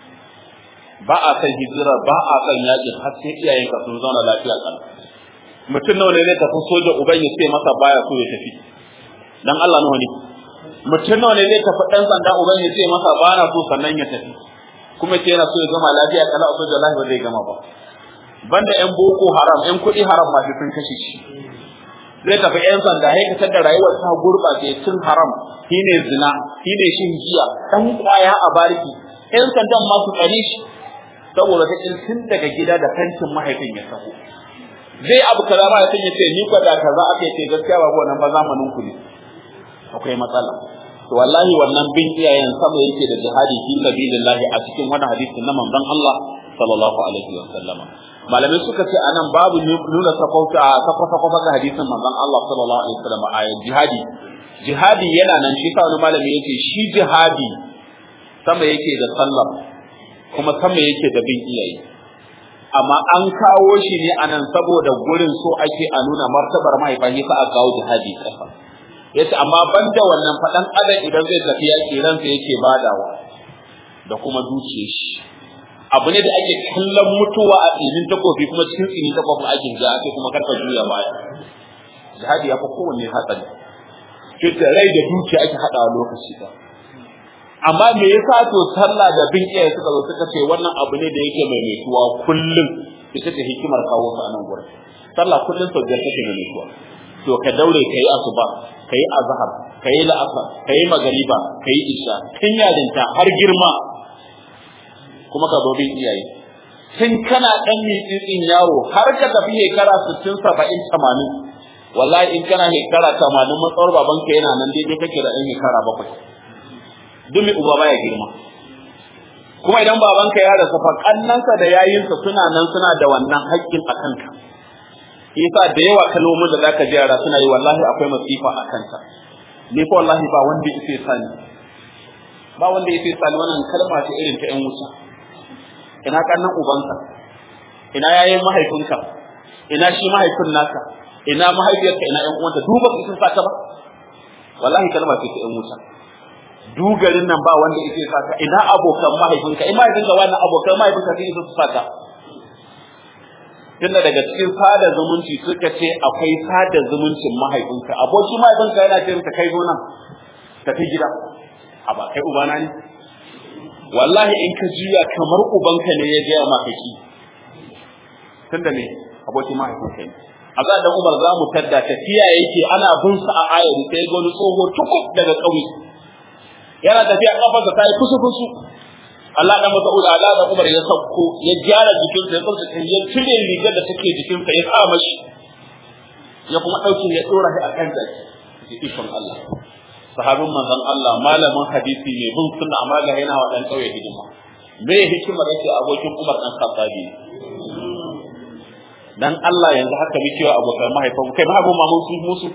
ba a san hijira ba a san yaki har sai iyayen ka sun zauna lafiya kan mutum nawa ne zai tafi soja uban ya ce masa baya so ya tafi dan Allah nawa ne mutum nawa ne zai tafi dan sanda uban ya ce masa ba na so sannan ya tafi kuma ce yana so ya gama lafiya kala a soja lafiya zai gama ba banda yan boko haram yan kuɗi haram ma sun kashe shi zai tafi yan sanda ya kasar da rayuwar ta gurɓace cin haram shine zina shine shin giya dan kwaya a bariki yan sandan ma su tsare shi saboda ta tun daga gida da tantin mahaifin ya taho zai abu kaza ma ya ce ni kwa da kaza aka ce gaskiya babu wannan ba zamanin ku ne akwai matsala to wallahi wannan bin iyayen sama yake da jihadi fi sabilillah a cikin wannan hadisin na manzon Allah sallallahu alaihi wa sallama malamai suka ce anan babu nuna sakauta sakauta ga hadisin manzon Allah sallallahu alaihi wa sallama a jihadi jihadi yana nan shi sa wani malami yake shi jihadi sama yake da sallah kuma sama yake da bin iyaye amma an kawo shi ne anan saboda gurin so ake a nuna martabar mahaifa sa a kawo jihadi kasa yace amma banda wannan faɗan adam idan zai tafi yaƙi ransa yake badawa da kuma zuciyar shi abu ne da ake kallon mutuwa a tsinin takobi kuma cikin tsinin takobi ake ga ake kuma karka juya baya jihadi ya fi kowanne hatsari fita rai da dukiya ake haɗawa lokaci ba amma me yasa to sallah da bin iyaye suka zo suka ce wannan abu ne da yake mai metuwa kullum ita ce hikimar kawo su a nan gurin sallah kullum sau biyar take mai metuwa to ka daure ka yi asuba ka yi azhar ka yi la'asar ka yi magariba ka yi isha tun yarinta har girma kuma ka zo bin iyaye tun kana dan mitsitsin yaro har ka tafi shekara 60 70 80 wallahi in kana shekara 80 matsawar babanka yana nan daidai kake da ɗan shekara bakwai duk mai uba baya girma kuma idan babanka ya rasa fa kannansa da yayinsa suna nan suna da wannan haƙƙin a kanka yasa da yawa kalmomin da zaka ji yara suna yi wallahi akwai masifa a kanka ni fa wallahi ba wanda yake sani ba wanda yake sani wannan kalma ce irin ta ƴan wuta ina kannan ubanka ina yayin mahaifinka ina shi mahaifin naka ina mahaifiyarka ina ƴan uwanta duba su sun saka ba wallahi kalma ce ta ƴan wuta dugarin nan ba wanda yake saka ina abokan mahaifinka in mahaifinka wannan abokan mahaifinka sai su saka tunda daga cikin sada zumunci suka ce akwai sada zumuncin mahaifinka aboki mahaifinka yana ce ka kai zo nan tafi gida a ba kai ubana ne wallahi in ka juya kamar ubanka ne ya gaya maka ki tunda ne aboki mahaifinka ne a za da umar za mu tadda tafiya yake ana bin sa a ayari sai ga wani tsoho tukuk daga ƙauye yana tafiya kafarsa ta yi kusu kusu Allah da Mas'ud Allah da Umar ya sauko ya gyara jikinsa ya tsotsa ya cire rigar da take jikinsa ya sa mashi ya kuma dauke ya dora shi akan zaki ikon Allah sahabin manzon Allah malamin hadisi ne bin sunna amma ga yana wa dan kauye hidima me hikimar yake abokin Umar dan Khattabi dan Allah yanzu haka muke wa abokan mahaifan kai mahaifan ma mun musu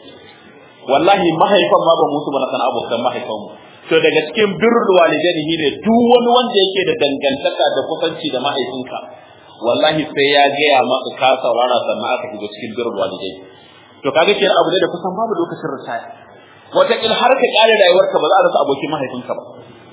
wallahi mahaifan ma ba musu ba na san abokan mahaifan mu to daga cikin birrul walidaini ne duk wani wanda yake da dangantaka da kusanci da mahaifinka wallahi sai ya gaya maka ka saurara sannan aka shiga cikin birrul walidaini to kaga kenan abu ne da kusan babu lokacin ritaya wataƙil har ka ƙare rayuwarka ba za a rasa abokin mahaifinka ba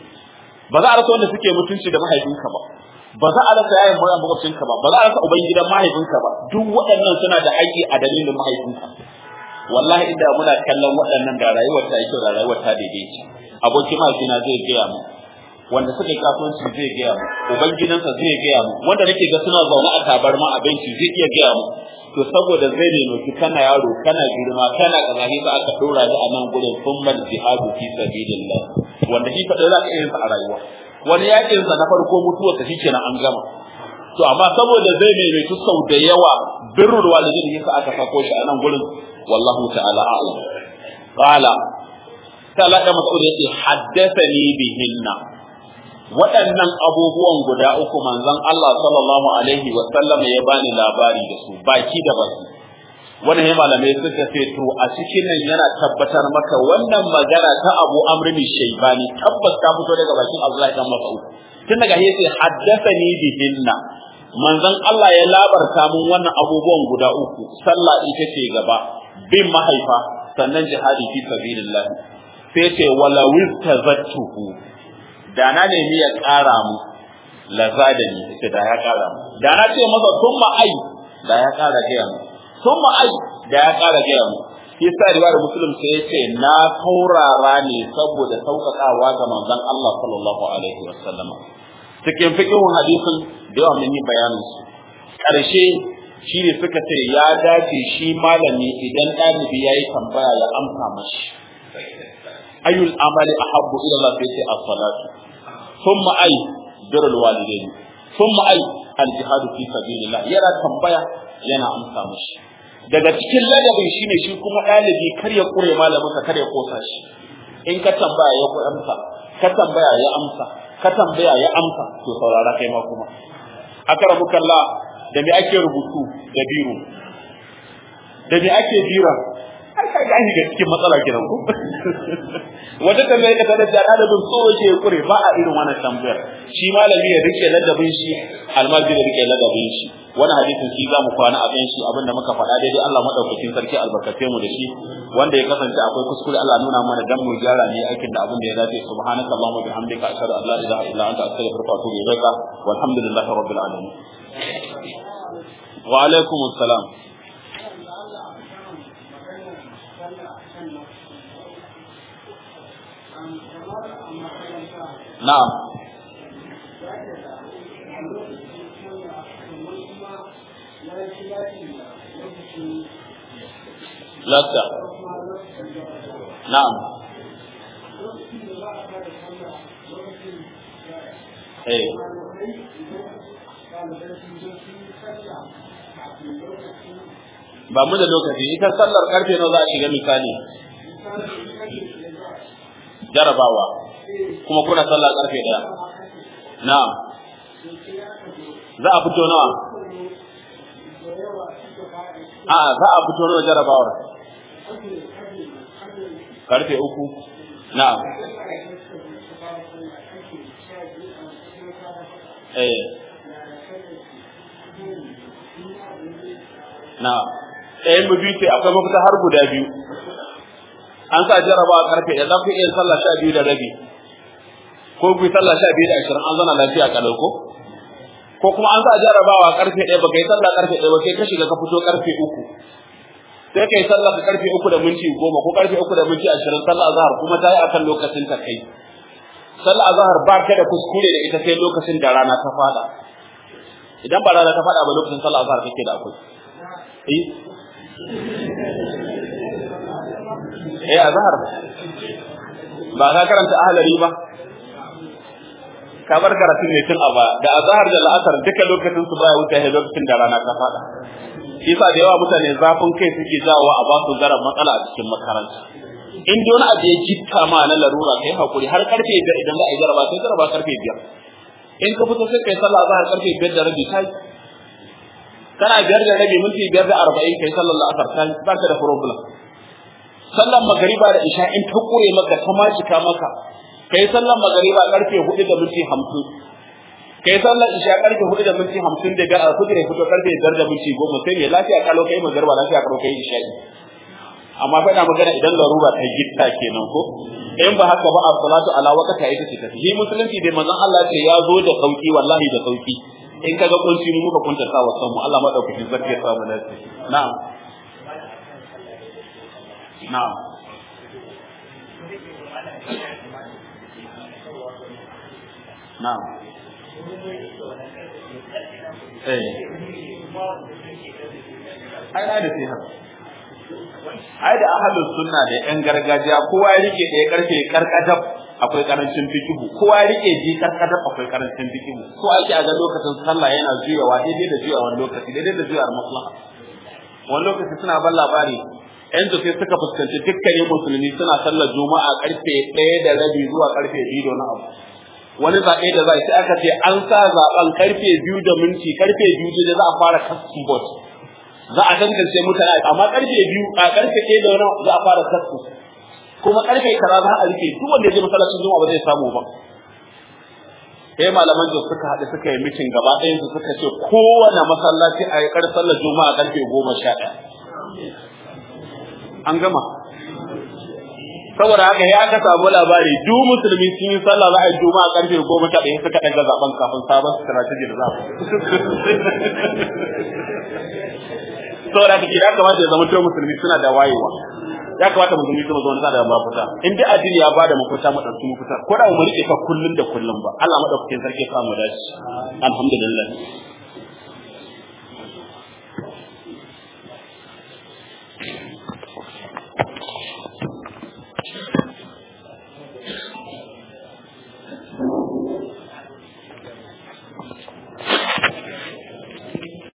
ba za a rasa wanda suke mutunci da mahaifinka ba ba za a rasa yayin bayan makwabcinka ba ba za a rasa uban gidan mahaifinka ba duk waɗannan suna da haƙƙi a dalilin mahaifinka wallahi idan muna kallon waɗannan da rayuwar ta yi kyau da rayuwar ta daidaita abokin mahaifina zai gaya mu wanda suka yi kasuwanci zai gaya mu uban gidansa zai gaya mu wanda nake ga suna zaune a tabarma a benci zai iya gaya mu to saboda zai ne nufi kana yaro kana girma kana kaza sai aka dora ni a nan gurin summal jihadu fi sabilillah wanda shi kadai za ka iya sa a rayuwa wani yakin sa na farko mutuwa ta shikenan an gama to amma saboda zai ne nufi sau da yawa birrul walidin yasa aka sako shi a nan gurin wallahu ta'ala a'lam qala ta'ala da mas'ud yace haddathani bihinna waɗannan abubuwan guda uku manzon Allah sallallahu alaihi wa sallam ya bani labari da su baki da baki wannan ya malamai suka ce to a cikin nan yana tabbatar maka wannan magana ta Abu Amr bin Shaybani tabbas ta fito daga bakin Abdullahi dan Mas'ud tun daga yace haddathani bihinna manzon Allah ya labarta mun wannan abubuwan guda uku sallah ita ce gaba bin mahaifa sannan jihadi fi sabilillah sai ce wala wistazattuhu da na nemi ya ƙara mu laza da ni ce da ya ƙara mu da na ce masa sun ai da ya ƙara gaya mu sun ai da ya ƙara gaya mu shi sa riwayar muslim sai ya ce na kaurara ne saboda sauƙaƙawa ga manzon Allah sallallahu alaihi wasallam cikin fiqhun hadisin da yawa mun yi bayanin su ƙarshe shi ne suka ce ya dace shi malami idan ɗalibi ya yi tambaya ya amsa mashi ayyul amali ahabbu ila Allah sai ce as-salatu thumma ay birrul walidaini thumma ay al-jihadu fi sabilillah yana tambaya yana amsa mashi daga cikin ladabin shine shi kuma ɗalibi kar ya kure malamin ka kar ya kosa shi in ka tambaya ya ku amsa ka tambaya ya amsa ka tambaya ya amsa to saurara kai ma kuma akramukallah da me ake rubutu da biro da me ake bira ai kai ga ga cikin matsala kenan ko wata tambayar ka tada da ɗalibin so yake kure ba a irin wannan tambayar shi malami ya rike ladabin shi almajiri ya rike ladabin shi wannan hadisin shi zamu kwana a kan shi abinda muka faɗa daidai Allah madaukakin sarki albarkace mu da shi wanda ya kasance akwai kuskure Allah nuna mana dan mu gyara ne aikin da abin da ya dace subhanaka allahumma bihamdika ashhadu an la ilaha illa anta astaghfiruka wa atubu ilaika walhamdulillahi rabbil alamin wa alaikum assalam na'am lasta na'am eh ba mu da lokaci ita sallar karfe nawa za a shiga misali jarabawa kuma kuna sallar karfe daya na'am za a fito nawa a za a fito nawa jarabawar karfe uku na'am eh na'am eh mu biyu ce akwai mafita har guda biyu an sa jarabawa karfe da za ku iya sallah sha biyu da rabi ko ku yi sallah sha biyu da ashirin an zana lafiya kalau ko ko kuma an sa jarabawa karfe ɗaya baka yi sallah karfe ɗaya ba sai ka shiga ka fito karfe uku sai ka yi sallah ka karfe uku da minti goma ko karfe uku da minti ashirin sallah azhar kuma ta yi akan lokacin ta kai sallah azhar ba ka da kuskure da ita sai lokacin da rana ta fada idan ba rana ta fada ba lokacin sallah azhar kake da akwai eh eh azhar ba ka karanta ahlari ba ka bar karatun ne tun a ba da azhar da la'asar duka lokacin su baya wuce lokacin da rana ta fada yasa da yawa mutane zafin kai suke jawo a ba su zaran matsala a cikin makaranta in da wani abu ya gitta ma na larura kai hakuri har karfe biyar idan za a yi jaraba sai jaraba karfe biyar in ka fito sai kai sallah azhar karfe biyar da rabi kai kana biyar da rabi minti biyar da arba'in kai sallar la'asar kai ba ka da problem sallar magariba da isha in ta kure maka ta macika maka kai sallar magariba karfe hudu da minti hamsin kai sallar isha karfe hudu da minti hamsin da biyar a kudure fito karfe biyar da minti goma sai ne lafiya kalo kai magariba lafiya kalo kai isha amma fa ina magana idan larura ta gitta kenan ko in ba haka ba a salatu ala waqta ita ce tafi musulunci dai manzon Allah ce ya zo da sauki wallahi da sauki in kaga kunci mu muka kunta sa wasan mu Allah madaukakin sarki ya samu lafiya na'am na'am na'am eh ai da sai haka ai da ahlus sunna da yan gargajiya kowa ya rike da ya karfe karkadab akwai karancin fikihu kowa ya rike ji karkadab akwai karancin fikihu ko ake a ga lokacin sallah yana juyawa daidai da juyawa wani lokaci daidai da juyawar maslaha wani lokaci suna ban labari yan sai suka fuskanci dukkanin musulmi suna sallar juma'a karfe ɗaya da rabi zuwa karfe biyu da wani abu wani zaɓe da za sai aka ce an sa zaɓen karfe biyu da minti karfe biyu da za a fara kastin bot za a tantance mutane amma karfe biyu a karfe ɗaya da wani za a fara kastin kuma karfe kaza za a rike duk wanda ya je masallacin juma'a ba zai samu ba sai malaman da suka haɗu suka yi mitin gaba ɗayan su suka ce kowane masallaci a yi kar sallar juma'a karfe goma sha ɗaya an gama saboda haka ya aka samu labari duk musulmi sun yi sallah za a yi juma'a karfe goma sha ɗaya suka ɗaga zaben kafin sabon strategy da za saboda haka ya kamata ya zama cewa musulmi suna da wayewa ya kamata musulmi su zama suna da mafita in dai addini ya bada mafita mu ɗauki mafita ko da mu rike ka kullun da kullun ba Allah madaukakin sarki ya samu dace alhamdulillah